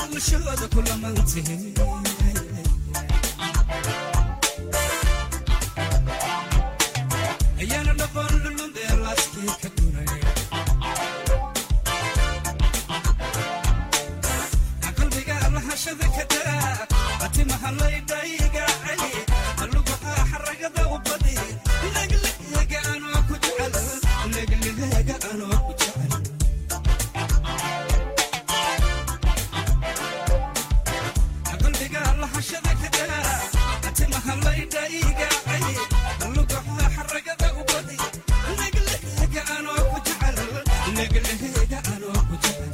dhalashooda kulamantihi ayaana dhaban dhulundee laaskii ka duray qalbiga lahashada ka daa atimaha laydhayga cali alugaha xaragada u badi legleega anoo ku jecel legleega anoo ku jecel qalbiga lahashada ka daa atimaha laydhayga cali alugaha xaragada u badi legleega anoo ku jecel legleega anoo ku jecel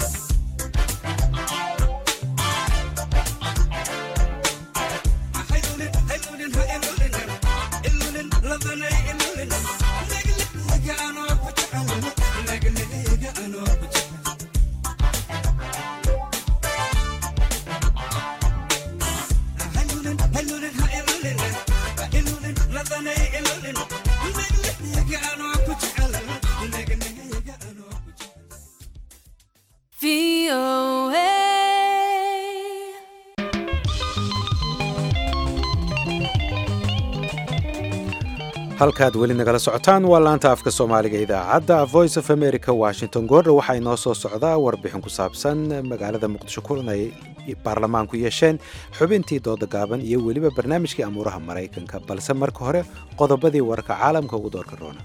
halkaad weli nagala socotaan waa laanta afka soomaaliga idaacadda voice of america washington goordha waxaa inoo soo socdaa warbixin ku saabsan magaalada muqdisho kulan ay baarlamaanku yeesheen xubintii dooda gaaban iyo weliba barnaamijkii amuuraha maraykanka balse marka hore qodobadii wararka caalamka ugu doorka roona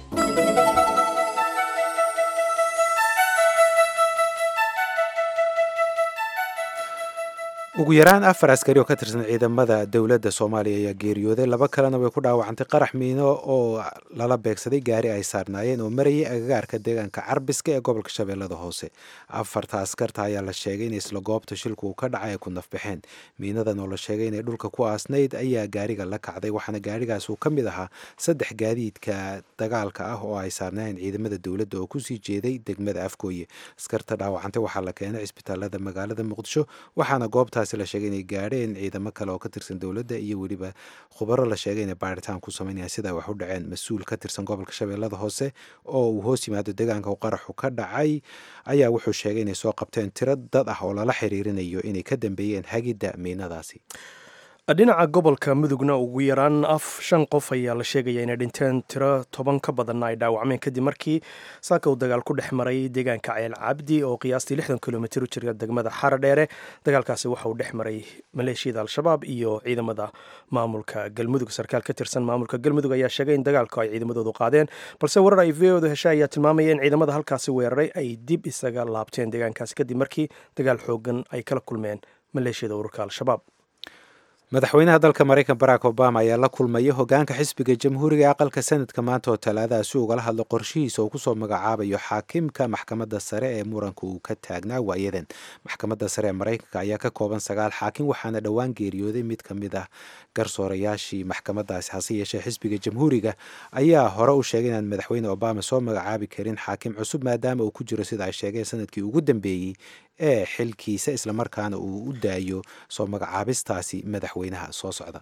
ugu yaraan afar askari oo ka tirsan ciidamada dowladda soomaaliya ayaa geeriyooday laba kalena way ku dhaawacantay qarax miino oo lala beegsaday gaari ay saarnaayeen oo marayay agagaarka deegaanka carbiska ee gobolka shabeellada hoose afarta askarta ayaa la sheegay in isla goobta shilku uu ka dhacay ay ku nafbaxeen miinadan oo la sheegay inay dhulka ku aasnayd ayaa gaariga la kacday waxaana gaarigaas uu ka mid ahaa saddex gaadiidka dagaalka ah oo ay saarnaayeen ciidamada dowladda oo kusii jeeday degmada afgooye askarta dhaawacantay waxaa la keenay cisbitaalada magaalada muqdisho waxaana goobtaas la sheegay inay gaadheen ciidamo kale oo ka tirsan dowladda iyo weliba khubaro la sheegay inay baaritaan ku samaynayaan sida wax u dhaceen mas-uul ka tirsan gobolka shabeellada hoose oo uu hoos yimaado deegaanka uu qaraxu ka dhacay ayaa wuxuu sheegay inay soo qabteen tiro dad ah oo lala xiriirinayo inay ka dambeeyeen hagidda miinadaasi dhinaca gobolka mudugna ugu yaraan af shan qof ayaa la sheegaya inay dhinteen tiro toban ka badanna ay dhaawacmeen kadib markii saaka uu dagaal ku dhex maray deegaanka ceel cabdi oo qiyaastii lixdan kilomitir u jira degmada xara dheere dagaalkaasi waxa uu dhex maray maleeshiyada al-shabaab iyo ciidamada maamulka galmudug sarkaal ka tirsan maamulka galmudug ayaa sheegay in dagaalku ay ciidamadoodu qaadeen balse warar ay v odu heshay ayaa tilmaamaya in ciidamada halkaasi weeraray ay dib isaga laabteen deegaankaasi kadib markii dagaal xoogan ay kala kulmeen maleeshiyada ururka al-shabaab madaxweynaha dalka maraykan barack obama ayaa la kulmaya hogaanka xisbiga jamhuuriga ee aqalka sanadka maanta oo talaadaha si ugala hadlo qorshihiisa uu kusoo magacaabayo xaakimka maxkamadda sare ee muranka uu ka taagnaa waayadan maxkamadda sare ee maraykanka ayaa ka kooban sagaal xaakim waxaana dhowaan geeriyooday mid ka mid ah garsoorayaashii maxkamadaasi hase yeeshee xisbiga jamhuuriga ayaa hore u sheegay inaan madaxweyne obama soo magacaabi karin xaakim cusub maadaama uu ku jiro sida ay sheegeen sanadkii ugu dambeeyey ee xilkiisa islamarkaana uu u daayo soo magacaabistaasi madaxweynaha soo socda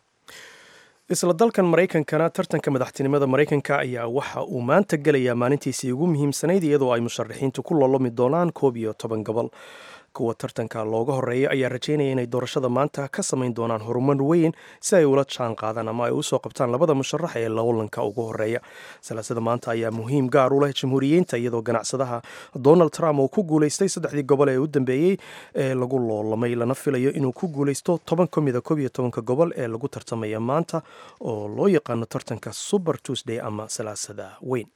isla dalkan maraykankana tartanka madaxtinimada maraykanka ayaa waxa uu maanta gelayaa maalintiisii ugu muhiimsanayd iyadoo ay musharaxiintu ku lolomi doonaan koob iyo toban gobol kuwa tartanka looga horeeya ayaa rajeynaya inay doorashada maanta ka samayn doonaan horumar weyn si ay ula jaan qaadaan ama ay usoo qabtaan labada musharax ee lowlanka ugu horeeya salaasada maanta ayaa muhiim gaar u leh jamhuuriyiinta iyadoo ganacsadaha donald trump uu ku guulaystay saddexdii gobol ee u dambeeyey ee lagu loolamay lana filayo inuu ku guulaysto toban ka mida koob iyo tobanka gobol ee lagu tartamaya maanta oo loo yaqaano tartanka super tuesday ama salaasada weyn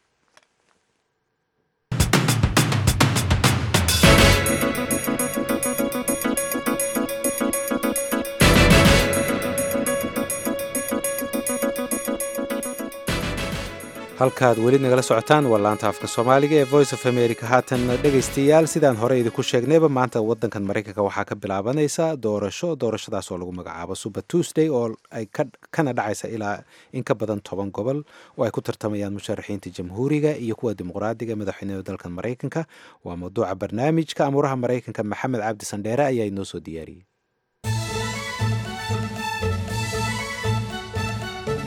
halkaad weli nagala socotaan waa laanta afka soomaaliga ee voice of america haatan dhegaystayaal sidaan hore idinku sheegnayba maanta wadankan maraykanka waxaa ka bilaabanaysa doorasho doorashadaas oo lagu magacaabo super tuesday oo ay kana dhacaysa ilaa in ka badan toban gobol oo ay ku tartamayaan musharaxiinta jamhuuriga iyo kuwa dimuqraadiga madaxweynada dalkan maraykanka waa mawduuca barnaamijka amuuraha maraykanka maxamed cabdi sandheere ayaa inoo soo diyaariyey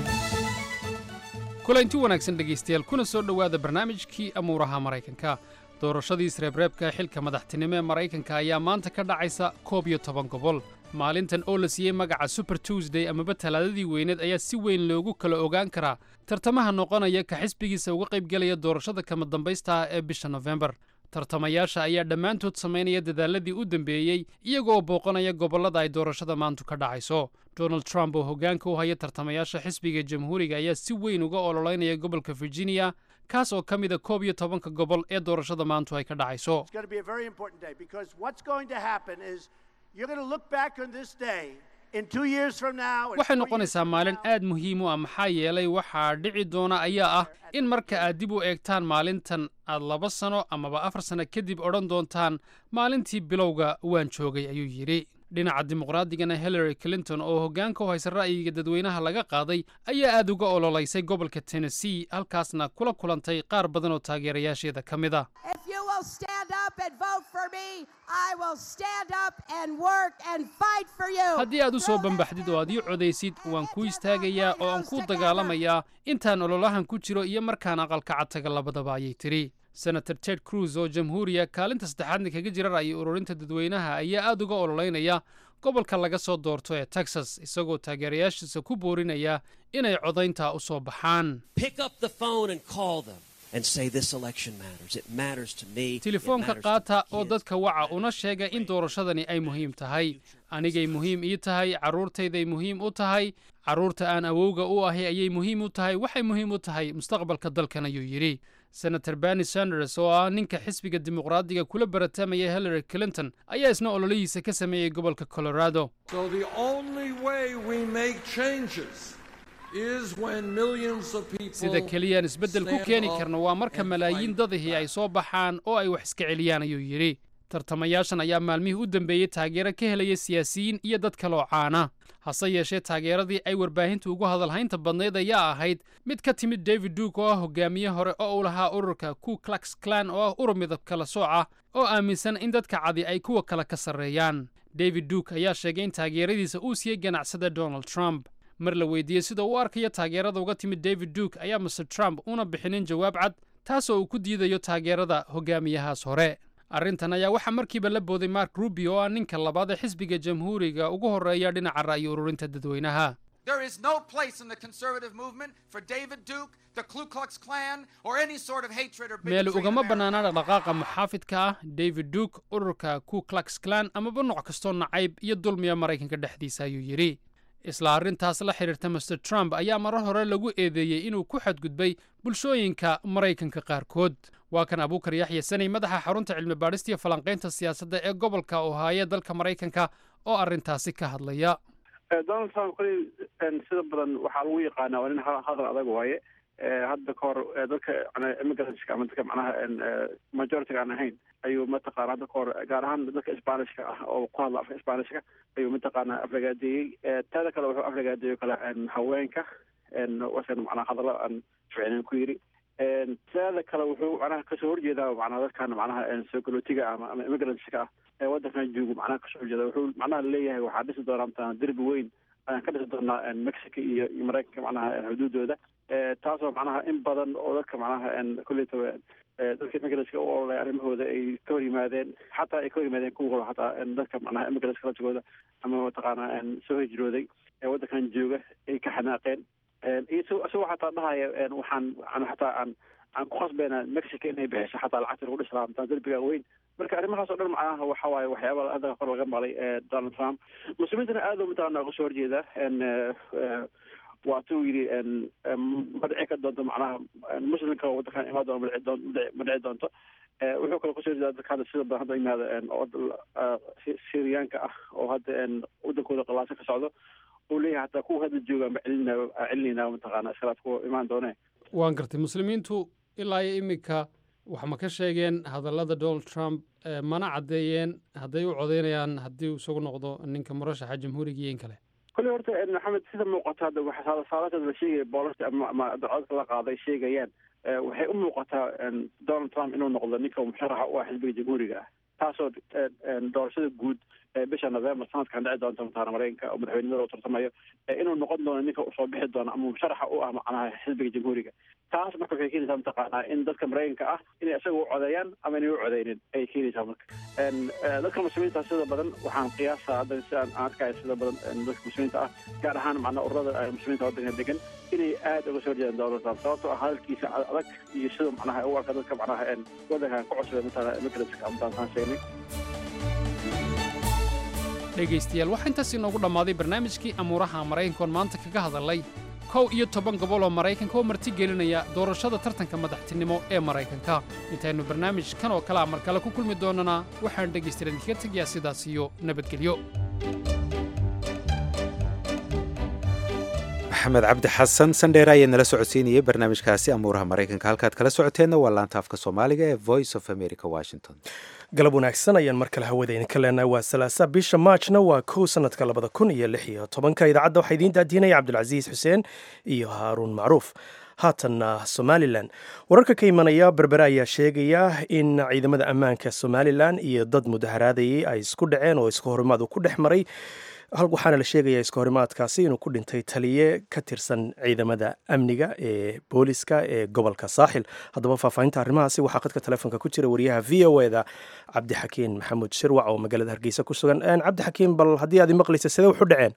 kulanti wanaagsan dhegaystayaal kuna soo dhowaada barnaamijkii amuuraha maraykanka doorashadii isreebreebka xilka madaxtinimo ee maraykanka ayaa maanta ka dhacaysa koob iyo toban gobol maalintan oo la siiyey magaca super tuesday amaba talaadadii weyneed ayaa si weyn loogu kala ogaan karaa tartamaha noqonaya ka xisbigiisa uga qaybgelaya doorashada kama dambaysta ah ee bisha nofembar tartamayaasha ayaa dhammaantood samaynaya dadaaladii u dambeeyey iyagoo booqanaya gobollada ay doorashada maantu ka dhacayso donald trump oo hoggaanka u haya tartamayaasha xisbiga jamhuuriga ayaa si weyn uga ololeynaya gobolka virginia kaas oo ka mida koob iyo tobanka gobol ee doorashada maantu ay ka dhacayso It's going to be a very important day because what's going to happen is you're going to look back on this day in two years from now. and waxay four noqonaysaa maalin aad muhiim u ah maxaa yeelay waxaa dhici doona ayaa ah in marka aad dib u eegtaan maalintan aad laba sano amaba afar sano kadib odhan doontaan maalintii bilowga waan joogay ayuu yidhi dhinaca dimuqraadigana hillary clinton oo hoggaanka u haysa ra'yiga dadweynaha laga qaaday ayaa aad uga ololeysay gobolka tennessee halkaasna kula kulantay qaar badan oo taageerayaasheeda ka mid ah If you will stand up and vote for me, I will stand up and work and fight for you. haddii aad u soo bambaxdid oo aad ii codaysid waan kuu istaagayaa oo aan kuu dagaalamayaa intaan ololahan ku jiro iyo markaan aqalka cadtaga labadaba ayay tidhi senator ted cruz oo jamhuuriya kaalinta saddexaadna kaga jira ra'yi ururinta dadweynaha ayaa aad uga ololeynaya gobolka laga soo doorto ee texas isagoo taageerayaashiisa ku boorinaya inay codaynta u soo baxaan Pick up the phone and call them and say this election matters. It matters to me. It telefoonka matters to qaata oo dadka waca una sheega in doorashadani ay muhiim tahay anigay muhiim ii tahay carruurtayday muhiim u tahay carruurta aan awowga u ahay ayay muhiim u tahay waxay muhiim u tahay mustaqbalka dalkan ayuu yidhi senator bernie sanders oo ah ninka xisbiga dimuqraadiga kula baratamaya hillary clinton ayaa isna ololihiisa ka sameeyey gobolka colorado So the only way we make changes is when millions of people sida keliyaan isbeddel ku stand keeni up karno waa marka malaayiin dadihii ay soo baxaan oo ay wax iska celiyaan ayuu yidhi tartamayaashan ayaa maalmihii u dambeeyey taageero ka helaya siyaasiyiin iyo dad kaloo caana hase yeeshee taageeradii ay warbaahintu ugu hadalhaynta badnayd ayaa ahayd mid ka timid david duke oo ah hogaamiye hore oo u lahaa ururka ku klux klan oo ah urur midab kala sooc ah oo aaminsan in dadka cadi ay kuwa kale ka sarreeyaan david duke ayaa sheegay in taageeradiisa uu siiyey ganacsada donald trump mar la weydiiyey sida uu u arkayo taageerada uga timid david duke ayaa mr trump una bixinin jawaab cad taasoo uu ku diidayo taageerada hogaamiyahaas hore arrintan ayaa waxaa markiiba la booday mark rubio oo ah ninka labaad ee xisbiga jamhuuriga ugu horreeya dhinaca ra'yi ururinta dadweynaha There is no place in the conservative movement for David Duke, the Ku Klux Klan, or any sort of hatred or meel bigotry. ugama bannaana dhaqdhaqaaqa muxaafidka ah david duke ururka ku klux klan amaba nooc kastoo nacayb iyo dulmiya maraykanka dhexdiisa ayuu yidhi isla arrintaas la xidhiirta master trump ayaa marar hore lagu eedeeyey inuu ku xadgudbay bulshooyinka maraykanka qaarkood waa kan abuukar yaxya sanay madaxa xarunta cilmi baadhista iyo falanqaynta siyaasadda ee gobolka ohaaye dalka maraykanka oo arrintaasi ka hadlaya Eh, donald trump koley en, sida badan waxaa lagu yaqaanaa waa nin ha- hadal adag waaye Eh, hadda ka hor eh, dadka yani immigrantska ama dadka macnaha en, eh, majority-ga aan ahayn ayuu mataqaana hadda ka hor gaar ahaan dadka spanishka ah oo ku hadla afka spanishka ayuu mataqaana aflagaadeeyey Eh, taada kale wuxuu aflagaadeeyo kale en, haweenka en, wasan macnaha hadallo aan ficnayn ku yiri En, taada kale wuxuu macnaha kasoo horjeedaa macnaha dadkan macnaha en, soo galootiga ama ama immigrantska ah ee waddankan joogo macnaha kasoo horjeeda wuxuu macnaha leeyahay waxaa dhisi doonaa mataqaana derbi weyn ayaan ka dhisi doonaa en, mexico iyo iyo maraykanka macnaha en, xuduudooda Eh, taasoo macnaha in badan oo dadka macnaha en, kolleytaba eh, dadka immigrantska u ololaya arrimahooda ay ka hor yimaadeen xataa ay ka hor yimaadeen kuwa hore xataa en, dadka macnaha immigrantska laftigooda ama mataqaana en, soo hijrooday ee waddankan jooga ay ka xanaaqeen En, iyo isagoo isagoo xataa dhahaya en, waxaan aan xataa aan aan ku khasbayna mexico inay bixiso xataa lacagta lagu dhisi lahaa mataa derbiga weyn marka arrimahaas oo dhan macnaha waxa waaye waxyaaba hadda hor laga maqlay eh, donald trump muslimiintana aad u mataqaana uga soo horjeeda en, eh, eh, waatuu yidhi en, em, ma dhici ka doonto macnaha en, muslimka oo waddankan imaan doona ma dhici doon- ma dhici- ma dhici doonto Eh, wuxuu kaloo kusoo horjeeda dadka hadda sida badan hadda yimaada en, oo eh, Si- syriyaanka ah oo hadda en, waddankooda qalaasa ka socdo uu leeyahay hataa kuwa hadda jooga ma celinaa celinayna mataqaana iskhilaaf kuwa imaan doone waan gartay muslimiintu ilaa iyo iminka wax ma ka sheegeen hadallada donald trump eh, mana caddeeyeen hadday u codaynayaan haddii uu isagu noqdo ninka murashaxa jamhuuriga iyo in kale kolley horta en, maxamed sida muuqata hadda waxa saalateeda la sheegaya boolasta ama ama dacwadka la qaaday sheegayaan eh, waxay u muuqataa en, donald trump inuu noqdo ninka musharaxa u ah xisbiga jamhuuriga ah taasoo en, en, doorashada guud bisha november sanadkan dhici doonta mataana mareykanka oo madaxweynimada u tartamayo inuu noqon doono ninka usoo bixi doono ama musharaxa u ah macnaha xisbiga jamhuuriga taas marka waxay keenaysaa mataqaanaa in dadka mareykanka ah inay isaga u codeeyaan ama inay u codeynin ayay keenaysaa marka dadka muslimiinta sida badan waxaan qiyaasaa hadda si aan arkaya sida badan dadka muslimiinta ah gaar ahaan macnaa ururada muslimiinta waddanka degan inay aada uga soo horjeedaan donald trump sababtoo ah hadalkiisa adag iyo sida macnaha u arka dadka macnaha waddankan ku cusubay matala immigrantska amataan sheegnay dhegaystayaal waxaa intaas inoogu dhammaaday barnaamijkii amuuraha maraykankoon maanta kaga hadalay kow iyo toban gobol oo maraykanka oo marti gelinaya doorashada tartanka madaxtinimo ee maraykanka intaynu barnaamij kan oo kalea mar kale ku kulmi doonnana waxaan dhegaystayaal idinkaga tegayaa sidaas iyo nabadgelyo maxamed cabdi xasan sandheer ayaa nala socodsiinayay barnaamijkaasi amuuraha maraykanka halkaad kala socoteenna waa laanta afka soomaaliga ee voice of america washington galab wanaagsan ayaan mar kale hawada idinka leenahay waa salaasa bisha maajna waa kow sanadka labada kun iyo lix iyo tobanka idaacadda waxaa idiin daadiinaya cabdulcasiis xuseen iyo haaruun macruuf haatanna somalilan wararka ka imanaya berbere ayaa sheegaya in ciidamada ammaanka somalilan iyo dad mudaharaadayay ay isku dhaceen oo iska horimaad uu ku dhex maray waxaana la sheegayaa iska horimaadkaasi inuu ku dhintay taliye ka tirsan ciidamada amniga ee booliska ee gobolka saaxil haddaba faahfaahinta arrimahaasi waxaa qadka telefoonka ku jira wariyaha v o e da cabdixakiin maxamuud shirwac oo magaalada hargeysa ku sugan cabdixakiin bal haddii aad imaqlaysa sidee waxu dhaceen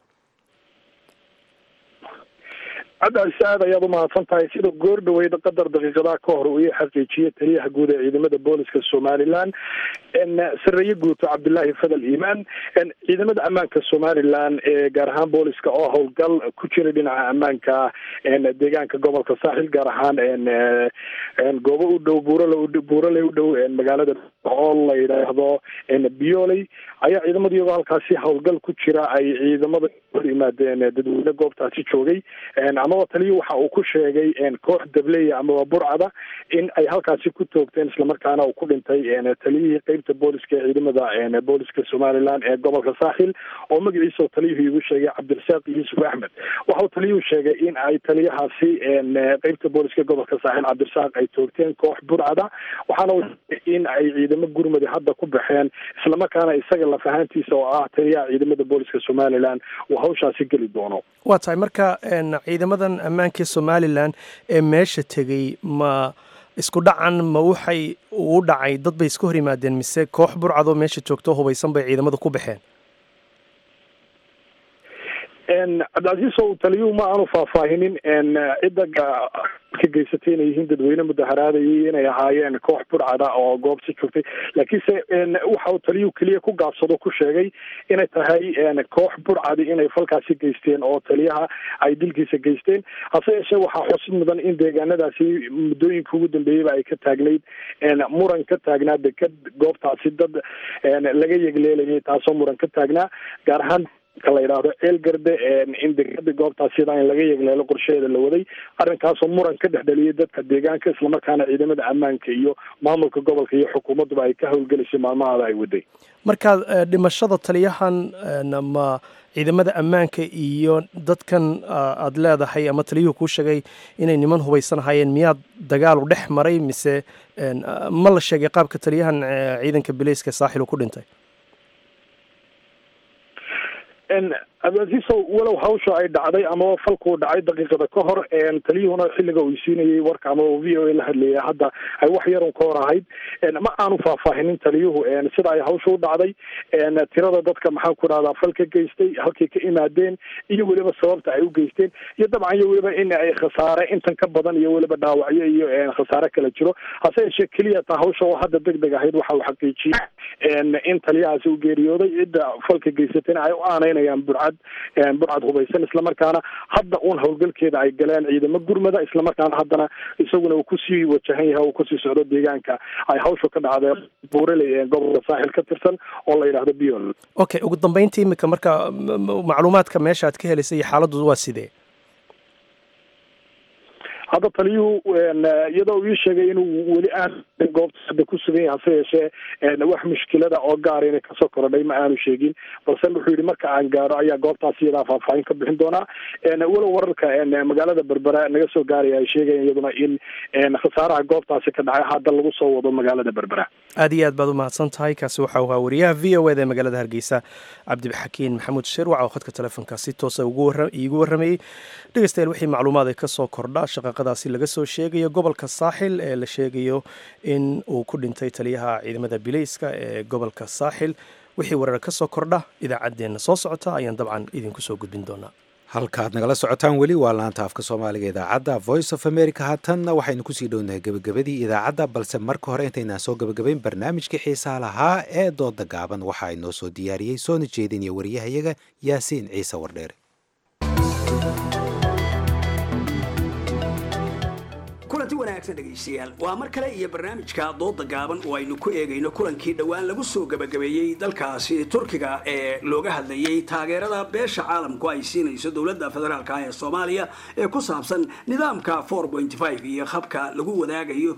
cabdicasi aad ayaad umahadsan tahay sida goor dhaweyda qadar daqiiqadaha ka hor uu ii xaqiijiyey taliyaha guud ee ciidamada booliska somalilan sareeye guuto cabdilaahi fadal iimaan ciidamada ammaanka somalilan ee gaar ahaan booliska oo howlgal ku jira dhinaca ammaanka deegaanka gobolka saaxil gaar ahaan goobo u dhow buurale buurale u dhow magaalada oo la yidhaahdo bioley ayaa ciidamada iyagoo halkaasi howlgal ku jira ay ciidamada hor yimaadeen dadweyne goobtaasi joogay amaba taliya waxa uu ku sheegay koox dableya amaba burcada in ay halkaasi ku toogteen islamarkaana uu ku dhintay taliyihii qeybta booliska ee ciidamada booliska somalilan ee gobolka saaxil oo magaciisa taliyuhu igu sheegay cabdirasaaq yuusuf axmed waxa uu taliyuhu sheegay in ay taliyahaasi qeybta booliska gobolka saaxil cabdirasaaq ay toogteen koox burcada waxaana uu sheegay in ay ciidamo gurmudi hadda ku baxeen islamarkaana isaga lafahaantiisa oo ah taliyaha ciidamada booliska somalilan uu hawshaasi geli doono waa tahay marka ciidamadan ammaanka somalilan ee meesha tegey ma isku dhacan ma waxay uu dhacay dad bay iska hor yimaadeen mise koox burcadoo meesha joogto hubaysan bay ciidamada ku baxeen cabdicasiis o taliyuhu ma aanu faahfaahinin cidda ka geysatay inay yihiin dadweyne mudaharaadayay inay ahaayeen koox burcada oo goobsi joogtay laakiinse waxa uu taliyuhu keliya ku gaabsado ku sheegay inay tahay koox burcadi inay falkaasi geysteen oo taliyaha ay dilkiisa geysteen hase yeeshee waxaa xusid mudan in deegaanadaasi muddooyinka ugu dambeeyeyba ay ka taagnayd muran ka taagnaa deked goobtaasi dad laga yegleelayay taasoo muran ka taagnaa gaar ahaan ka la yidhaahdo ceel garde in dekada goobtaas sidaa in laga yegleelo qorsheheeda la waday arrinkaasoo muran ka dhex dhaliyay dadka deegaanka islamarkaana ciidamada ammaanka iyo maamulka gobolka iyo xukuumadduba ay ka howlgelisay maalmahaada ay waday markaad dhimashada taliyahan ma ciidamada ammaanka iyo dadkan aad leedahay ama taliyuhu kuu sheegay inay niman hubaysan ahaayeen miyaad dagaal u dhex maray mise ma la sheegay qaabka taliyahan ciidanka bileyska saaxil uu ku dhintay abdilcasiisow walow hawsha ay dhacday amaba falkuu dhacay daqiiqada ka hor taliyuhuna xilliga uu siinayay warka amaba v o a la hadlayay hadda ay wax yarun ka hor ahayd ma aanu faahfaahinin taliyuhu sida ay hawsha u dhacday tirada dadka maxaan ku dhahdaa fal ka geystay halkay ka imaadeen iyo weliba sababta ay u geysteen iyo dabcan iyo weliba in ay khasaare intan ka badan iyo weliba dhaawacyo iyo khasaare kala jiro hase yeeshee keliya taa hawsha oo hadda deg deg ahayd waxa uu xaqiijiyey in taliyahaasi u geeriyooday cidda falka geysatayna ay u aanaynayaan burcad burcad hubaysan islamarkaana hadda uun howlgalkeeda ay galeen ciidamo gurmada islamarkaana haddana isaguna uu kusii wajahan yahay uu kusii socdo deegaanka ay hawsha ka dhacdee buuraley ee gobolka saaxil ka tirsan oo la yidhaahdo biol okay ugu dambeyntii imika marka macluumaadka meesha aad ka helaysay iyo xaaladdu waa sidee hadda taliyuhu iyadoo uu ii sheegay inuu weli aan goobta hadda ku sugan yahay hase yeeshee wax mushkilada oo gaara inay kasoo korodhay ma aanu sheegin balse wuxuu yidhi marka aan gaaro ayaa goobtaas iyadaa faahfaahin ka bixin doonaa walow wararka magaalada berbera naga soo gaaraya ay sheegayan iyaduna in khasaaraha goobtaasi ka dhacay hadda lagu soo wado magaalada berbera aad iyo aad baad u mahadsan tahay kaasi waxau ahaa wariyaha v o eda ee magaalada hargeysa cabdixakiin maxamuud shirwac oo khadka telefoonka si toosa iigu warramayey dhegeystayaal wixii macluumaad ay ka soo kordha shaqaqadaasi laga soo sheegayo gobolka saaxil ee la sheegayo in uu ku dhintay taliyaha ciidamada bileyska ee gobolka saaxil wixii warar ka soo kordha idaacaddeenna soo socota ayaan dabcan idinku soo gudbin doonaa halkaad nagala socotaan weli waa laanta afka soomaaliga idaacadda voice of america haatanna waxaynu kusii dhownahay gebagabadii idaacadda balse marka hore intaynaan soo gebagabayn barnaamijkii xiisaha lahaa ee dooda gaaban waxaa inoo soo diyaariyey soona jeedinaya wariyahayaga yaasiin ciise wardheere kulanti wanaagsan dhegaystayaal waa mar kale iyo barnaamijka dooda gaaban oo aynu ku eegayno kulankii dhowaan lagu soo gebagabeeyey dalkaasi turkiga ee looga hadlayey taageerada beesha caalamku ay siinayso dowladda federaalka ee soomaaliya ee ku saabsan nidaamka iyo habka lagu wadaagayo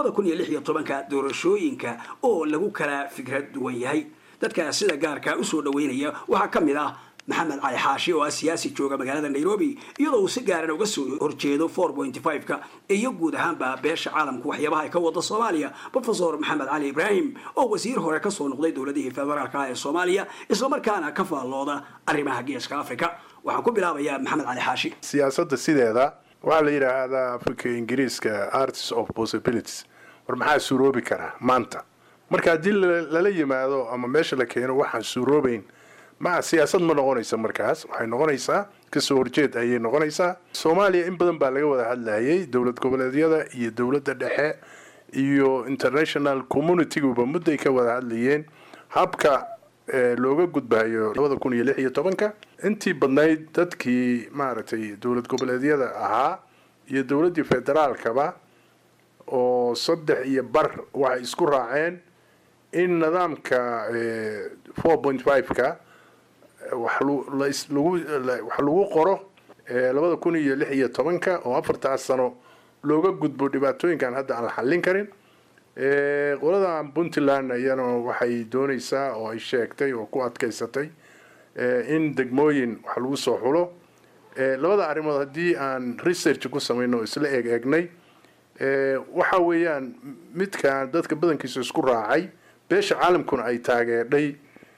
ka doorashooyinka oo lagu kala fikrad duwan yahay dadka sida gaarka usoo dhaweynaya waxaa ka mid ah maxamed cali xaashi oo ah siyaasi jooga magaalada nairobi iyadoo uu si gaaran uga soo horjeedo ka iyo guud ahaanba beesha caalamku waxyaabaha ay ka wada soomaaliya rofesor maxamed cali ibraahim oo wasiir hore kasoo noqday dowladihii federaalka ee soomaaliya islamarkaana ka faallooda arrimaha geeska africa waxaan ku bilaabayaa maxamed cali xaashi siyaasadda sideeda waxaa la yidhaahdaa africa ingiriiska arts of possibilities war maxaa suuroobi karaa maanta marka haddii lala yimaado ama meesha la keeno waxaan suuroobayn ma siyaasad ma noqonaysa markaas waxay noqonaysaa kasoo horjeed ayay noqonaysaa soomaaliya in badan baa laga wada hadlayay dowlad goboleedyada iyo dowladda dhexe iyo international communitiguba mudday ka wada hadlayeen habka looga gudbayo labada kun iyo lix iyo tobanka intii badnayd dadkii maaragtay dowlad goboleedyada ahaa iyo dowladdii federaalkaba oo saddex iyo bar waxay isku raaceen in nidaamka four point five-ka wax lagu qoro labada kun iyo lix iyo tobanka oo afartaas sano looga gudbo dhibaatooyinkan hadda aan la xallin karin qolada puntland iyana waxay doonaysaa oo ay sheegtay oo ku adkaysatay in degmooyin wax lagu soo xulo labada arrimood haddii aan research ku samayno oo isla eeg eegnay waxa weeyaan midkaan dadka badankiisa isku raacay beesha caalamkuna ay taageerdhay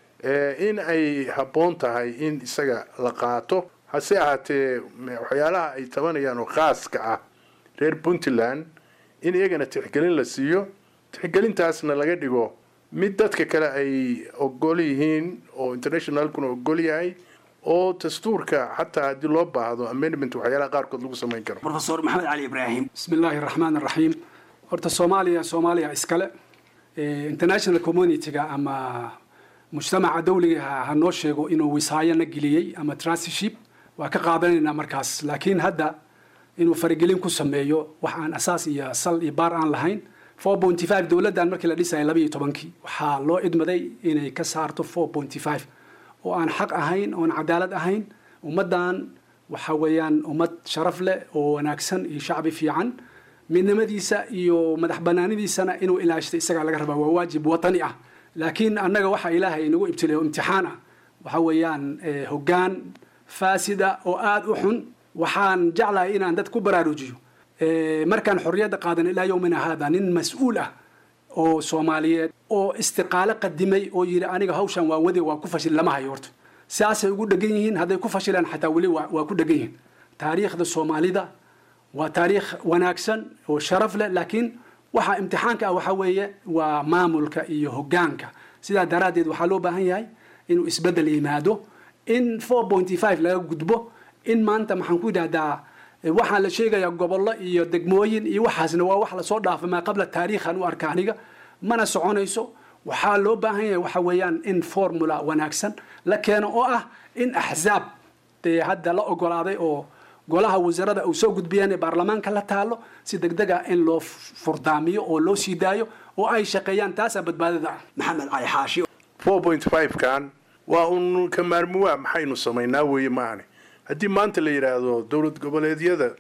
in ay habboon tahay in isaga la qaato hase ahaatee waxyaalaha ay tabanayaan oo khaaska ah reer puntland in iyagana tixgelin la siiyo tixgelintaasna laga dhigo mid dadka kale ay ogol yihiin oo internationalkuna ogol yahay oo dastuurka xataa haddii loo baahdo amendment waxyaalaha qaarkood lagu samayn karo rofesor maxamed cali ibraahim bismi illaahi raxmaan raxiim horta soomaaliya soomaaliya iskale international community-ga ama mujtamaca dawliga ha noo sheego inuu wisaayana geliyey ama tranship waa ka qaadanaynaa markaas laakiin hadda inuu faragelin ku sameeyo wax aan asaas iyo sal iyo baar aan lahayn four pointy five dowladdan markii la dhisayay laba iyo tobankii waxaa loo idmaday inay ka saarto four pointy five oo aan xaq ahayn oon cadaalad ahayn ummaddan waxa weeyaan ummad sharaf leh oo wanaagsan iyo shacbi fiican midnimadiisa iyo madax banaanidiisana inuu ilaashto isagaa laga rabaa waa waajib watani ah laakiin annaga waxa ilaahay nagu ibtilay oo imtixaan ah waxa weeyaan hoggaan faasida oo aada u xun waxaan jeclahay inaan dad ku baraarujiyo markaan xorriyadda qaadan ilaa yowmina haada nin mas-uul ah oo soomaaliyeed oo istiqaalo qadimay oo yidhi aniga hawshan waa wade waa ku fashil lama hayo horta sidaasay ugu dhegan yihiin hadday ku fashilaan xataa weli waa ku dhegan yihiin taariikhda soomaalida waa taariikh wanaagsan oo sharaf leh laakiin waxa imtixaanka ah waxaa weeye waa maamulka iyo hoggaanka sidaa daraaddeed waxaa loo baahan yahay inuu isbeddel yimaado in four pointy five laga gudbo in maanta maxaan ku yidhahdaa waxaa la sheegayaa gobollo iyo degmooyin iyo waxaasna waa wax lasoo dhaafay maa qabla taariikhan u arka aniga mana soconayso waxaa loo baahan yahay waxa weeyaan in formula wanaagsan la keeno oo ah in axzaab dee hadda la ogolaaday oo golaha wasaarada uu soo gudbiyeen ee baarlamaanka la taalo si degdega in loo furdaamiyo oo loo sii daayo oo ay shaqeeyaan taasaa badbaadada ah maxamed cali xaashi four point five kan waa un ka maarmuwaa maxaynu samaynaa weeye maahane haddii maanta la yidhaahdo dowlad goboleedyada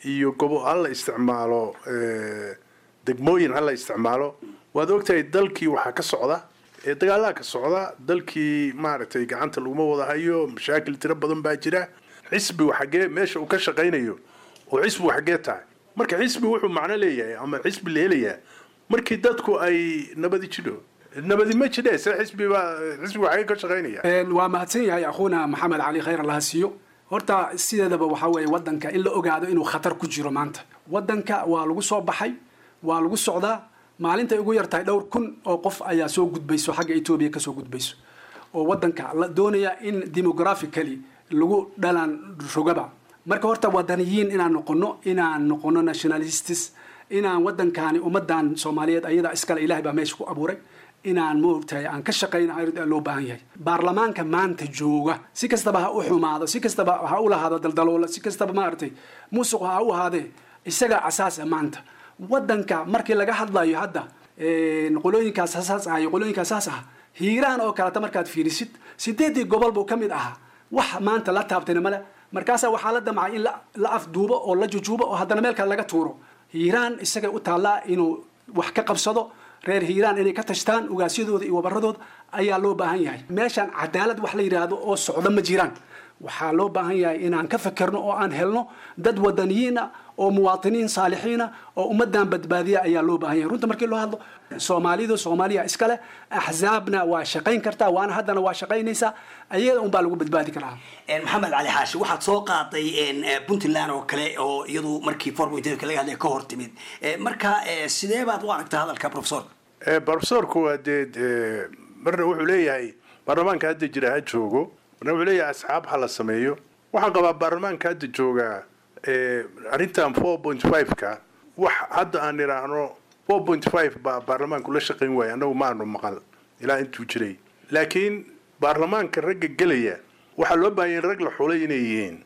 iyo gobo hala isticmaalo eh, degmooyin hala isticmaalo waad ogtahay dalkii waxaa ka socda ee dagaalaha ka socda dalkii maaragtay gacanta laguma wada hayo mashaakil tiro badan baa jira xisbigu xaggee meesha uu ka shaqaynayo oo xisbigu xaggee tahay marka xisbi wuxuu macno leeyahay ama xisbi la helayaa markii dadku ay nabadi jidho nabadi ma jidhe se xisbi baa xisbigu xaggee ka shaqaynaya Een, waa mahadsan yahay akhuuna maxamed cali khayr allaha siiyo horta sideedaba waxaa weeye wadanka in la ogaado inuu khatar ku jiro maanta wadanka waa lagu soo baxay waa lagu socdaa maalintay ugu yartahay dhowr kun oo qof ayaa soo gudbayso xagga etoobiya kasoo gudbayso oo wadanka la doonaya in demographically lagu dhalaan rogaba marka horta wadaniyiin inaan noqono inaan noqono nationalists inaan wadankaani ummadan soomaaliyeed ayada iskale ilahay baa meesha ku abuuray inaan moogtahay aan ka shaqayna ayaa loo baahan yahay baarlamaanka maanta jooga si kastaba ha u xumaado si kastaba ha u lahaado daldaloola si kastaba maaragtay musuq ha u ahaadee isaga asaasa maanta wadanka markii laga hadlayo hadda een, qolooyinkaas saas ah iyo qolooyinkaas saas ah hiiraan oo kaleta markaad fiirisid sideedii gobol buu ka mid ahaa wax maanta la taabtayna male markaasaa waxaa la damcay in la- la afduubo oo la jujuubo oo haddana meel kale laga tuuro hiiraan isagay u taallaa inuu wax ka qabsado reer hiiraan inay ka tashtaan ugaasyadooda iyo wabaradooda ayaa loo baahan yahay meeshaan cadaalad wax la yidhaahdo oo socdo ma jiraan waxaa loo baahan yahay inaan ka fekerno oo aan helno dad wadaniyiin ah oo muwaatiniin saalixiin ah oo ummadan badbaadiya ayaa loo baahan yahay runta markii loo hadlo soomaalidu soomaaliya iskale axzaabna waa shaqayn kartaa waana haddana waa shaqaynaysaa ayada unbaa lagu badbaadi karaa Een, maxamed cali xaashi waxaad soo qaaday een, eh, puntland oo kale oo iyadu markii forpointka laga hadlay ka hor timid Eh, marka eh, sidee baad u aragtaa hadalka professor Eh, profesorku waa dee eh, marna wuxuu leeyahay baarlamaanka hadda jira ha joogo marna wuxuu leeyahay asxaab ha la sameeyo waxaan qabaa baarlamaanka hadda jooga eh, arrintan four point five-ka wax hadda aan idhaahno four point five baa baarlamaanku la shaqayn waaya annagu maanu maqal ilaa intuu jiray laakiin baarlamaanka ragga gelaya waxaa loo baahanya in rag la xulay inay yihiin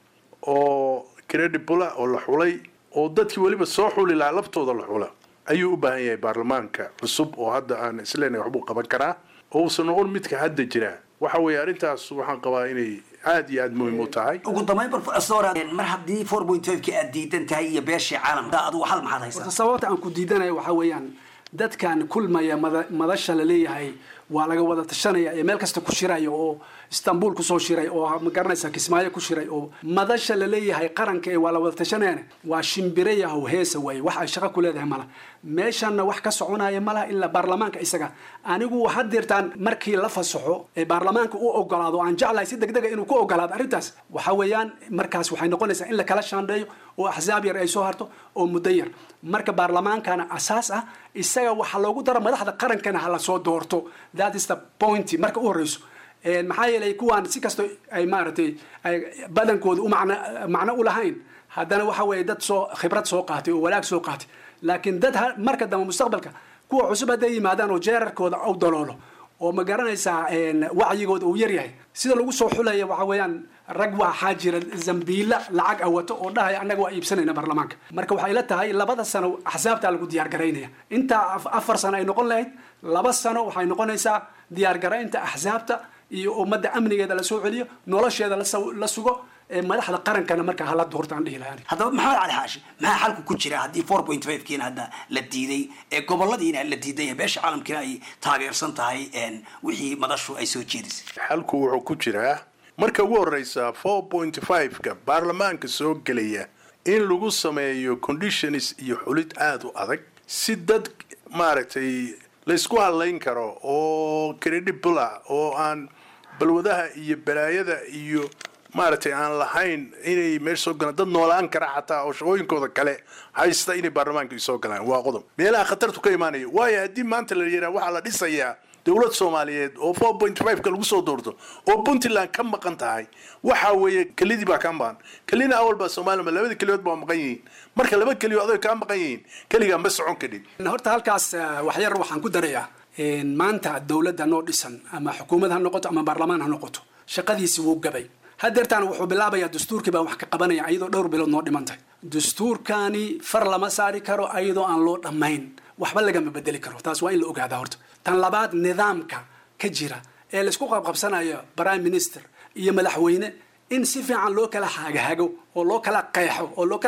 oo credible ah oo la xulay oo dadkii weliba soo xuli lahaa laftooda la xula ayuu u baahan yahay baarlamaanka cusub oo hadda aan isleenahay waxbuu qaban karaa oo uusan noqon midka hadda jira waxa weeye arrintaas waxaan qabaa inay aad iyo aad muhiim u tahay ugu dambayn professor een, mar haddii four point fiveki aad diidan tahay iyo beeshii caalamka adigu hal maxaad haysaa horta sababta aan ku diidanayo waxaa weeyaan dadkan kulmaya mada- madasha la leeyahay waa laga wada tashanaya ee meel kasta ku shiraya oo istanbul kusoo shiray oo ma garanaysa kismaayo ku shiray oo madasha la leeyahay qaranka ee waa la wada tashanayana waa shimbire yahow heesa waaye wax ay shaqo ku leedahay mala meeshanna wax ka soconaya malaha ilaa baarlamaanka isaga anigu hadeertaan markii la fasaxo ee baarlamaanka u ogolaado aan jeclahay si degdega inuu ku ogolaado arrintaas waxa weeyaan markaas waxay noqonaysaa in la kala shaandheeyo oo axsaab yar ay soo harto oo muddo yar marka baarlamaankana asaas ah isaga waxaa loogu daro madaxda qarankana ha la soo doorto that is the point marka u horeyso Een, maxaa yeelay kuwaan si kasto ay maaragtay ay badankooda u macno macno u lahayn haddana waxa weeye dad soo khibrad soo qaatay oo walaag soo qaatay laakiin dad ha- marka dambe mustaqbalka kuwa cusub hadday yimaadaan oo jeerarkooda u daloolo oo ma garanaysaa een, wacyigooda uu yaryahay sida lagu soo xulaya waxa weeyaan rag waxaa jira zambiila lacag awato oo dhahaya annaga waa iibsanayna baarlamaanka marka waxay la tahay labada sano axsaabtaa lagu diyaar garaynaya intaa af- afar sano ay noqon lahayd laba sano waxay noqonaysaa diyaar garaynta axsaabta iyo ummadda amnigeeda la soo celiyo nolosheeda la saw- la sugo ee madaxda qarankana marka hala doortaan dhihi lahaan haddaba maxamed cali xaashi maxaa xalku ku jira haddii four point five kiina hadda la diiday ee goboladiina la diidan yahay beesha caalamkiina ay taageersan tahay een, wixii madashu ay soo jeedisay xalku wuxuu ku jiraa marka ugu horeysa four point five-ka baarlamaanka soo gelaya in lagu sameeyo conditions iyo xulid aada u adag si dad maaragtay laysku hadlayn karo oo credible ah oo aan balwadaha iyo balaayada iyo maaragtay aan lahayn inay meesha soo galaan dad noolaan kara xataa oo shaqooyinkooda kale haysta inay baarlamaanka soo galaan waa qodob meelaha khatartu ka imaanaya waayo haddii maanta la yidhaha waxaa la dhisayaa dowlad soomaaliyeed oo four point five-ka lagu soo doorto oo puntland ka maqan tahay waxa weeye kelidii baa ka maqan kelina awal baa soomaliya labada keliyood baa maqan yihiin marka laba keliyo adoy kaa maqan yihiin keligaa ma socon kadhid horta halkaas eh, wax yar waxaan ku darayaa een, maanta dowladda noo dhisan ama xukuumad ha noqoto ama baarlamaan ha noqoto shaqadiisi wuu gabay hadeertaan wuxuu bilaabayaa dastuurkii baa wax ka qabanaya ayadoo dhowr bilood noo dhimantay dastuurkani far lama saari karo ayadoo aan loo dhammayn waxba lagama bedeli karo taas waa in la ogaadaa horta tan labaad nidaamka ka jira ee laisku qabqabsanayo prime minister iyo madaxweyne in si fiican loo kala hagahago oo loo kala qeexo oo loo kala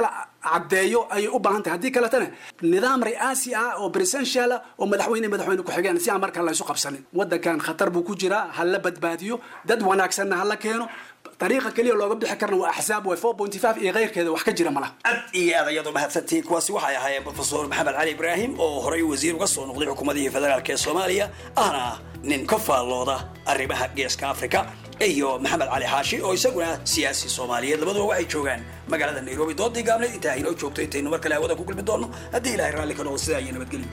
caddeeyo ayay u baahan tahay haddii kaletana nidaam ri'aasi ah oo presidential ah oo madaxweyne madaxweyne ku-xigeen si aan markaa laysu qabsanin waddankan khatar buu ku jiraa ha la badbaadiyo dad wanaagsanna ha la keeno dariiqa keliya looga bixi karna waa axsaab way four point five iyo keyrkeeda wax ka jira malaha aad iyo aad ayadu mahadsantihiin kuwaasi waxay ahaayeen profesor maxamed cali ibraahim oo horey wasiir uga soo noqday xukuumadihii federaalk ee soomaaliya ahna nin ka faallooda arrimaha geeska africa iyo maxamed cali xaashi oo isaguna siyaasi soomaaliyeed labaduba waxay joogaan magaalada nairobi doodii gaabneyd intaa inoo joogto intaynu mar kale hawada ku kulmi doonno haddii ilahay raalli ka noqo sidaa iyo nabadgelyo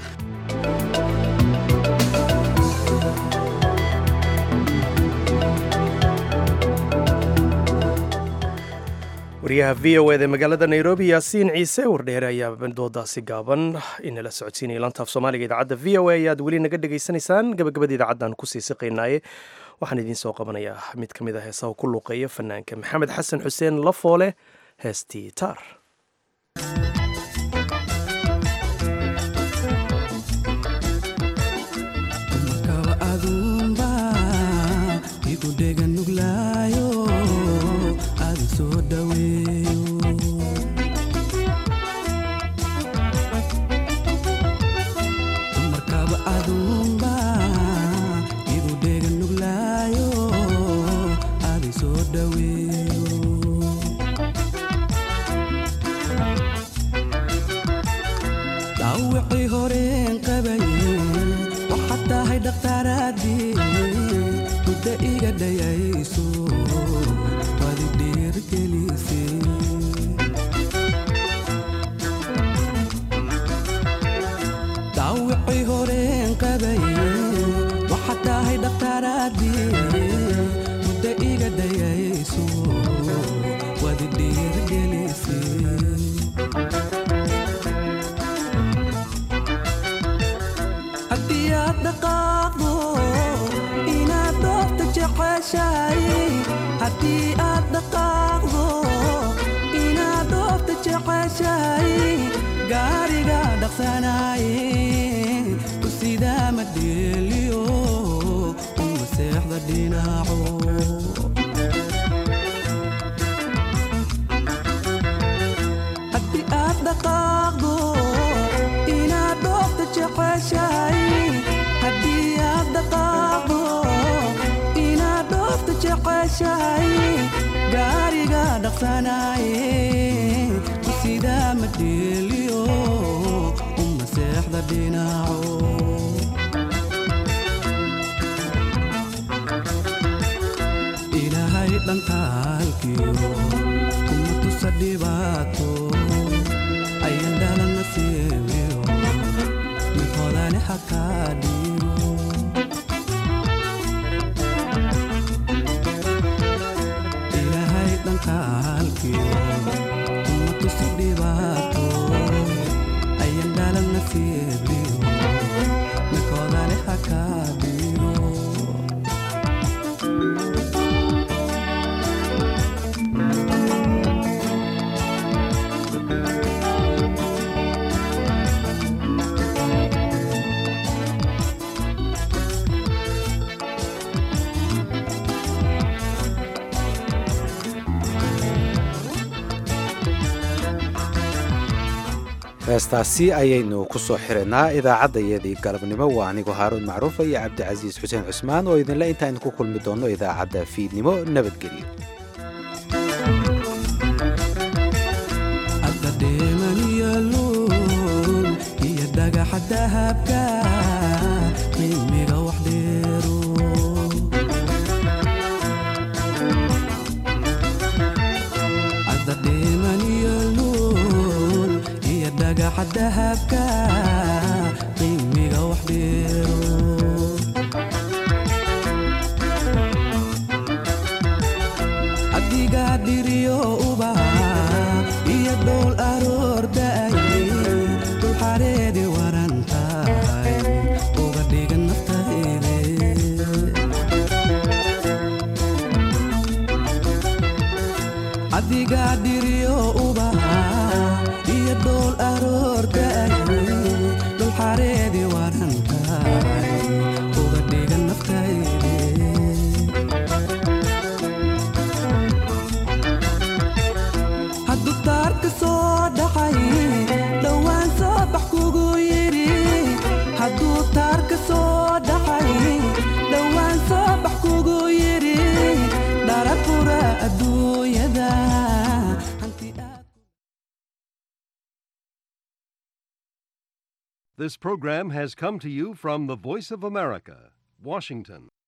wariyaha v o eda magaalada nairobi yaasiin ciise wardheere ayaa doodaasi gaaban inala socodsiinaya lantaaf soomaaliga idaacadda v o a ayaad weli naga dhegaysanaysaan gabagabada idaacaddan kusii siqaynaaye waxaan idiin soo qabanayaa mid ka mid a heesaha ku luuqeeya fanaanka maxamed xasan xuseen lafoole heestii taar dhaawacii horeen qabaye waxaad tahay dhakhtaaraadii muddo iga dhayayso waad i dhiirgelise dhaawacii horeen qabaye waxaad tahay dhakhtaaraadii muddo iga dhayayso waad i dhiirgelise haddii aad dhaqaaqdo inaad doofta jeceshahay haddii aad dhaqaaqdo inaad doofta jeceshahay gaariga dhaqsanaaye ku sidaa ma dheeliyo uma seexda dhinaco haddii aad dhaqaaqdo inaad dhoofta jeceshahay haddii aad dhaqaaqdo inaad dhoofta jeceshahay gaariga dhaqsanaaye ku sidaa ma dheeliyo uma seexda dhinaco ilaahay dhankaalkiyo kuma tusa dhibaato ayan dhalana siibiyo mid hodane hakaa dhiibo ilaahay dhankaalkiyo kuma tusa dhibaato ayan dhalana siibiyo mid hodane hakaa dhiibo heestaasi ayaynu ku soo xirinaa idaacaddayadii galabnimo waa anigoo haaruun macruufa iyo cabdicasiis xuseen cusmaan oo idinle intaaynu ku kulmi doonno idaacadda fiidnimo nabadgelyo adda dheemaniyo luul iyo dhagaxa dahabka qiimiga wax dheero adda dheemaniyo luul iyo dhagaxa dahabka qiimiga wax dheero adigaa dhiriyo ubaha iyo dhowl aroordaay dul xareedi waran tahay uga dhigan naftayde adigaa dhiriyo ubaha iyo dhowl aroordaay dul xareedi waran tahay uga dhigan naftayde hadduu taarka soo dhacay This program has come to you from the Voice of America, Washington.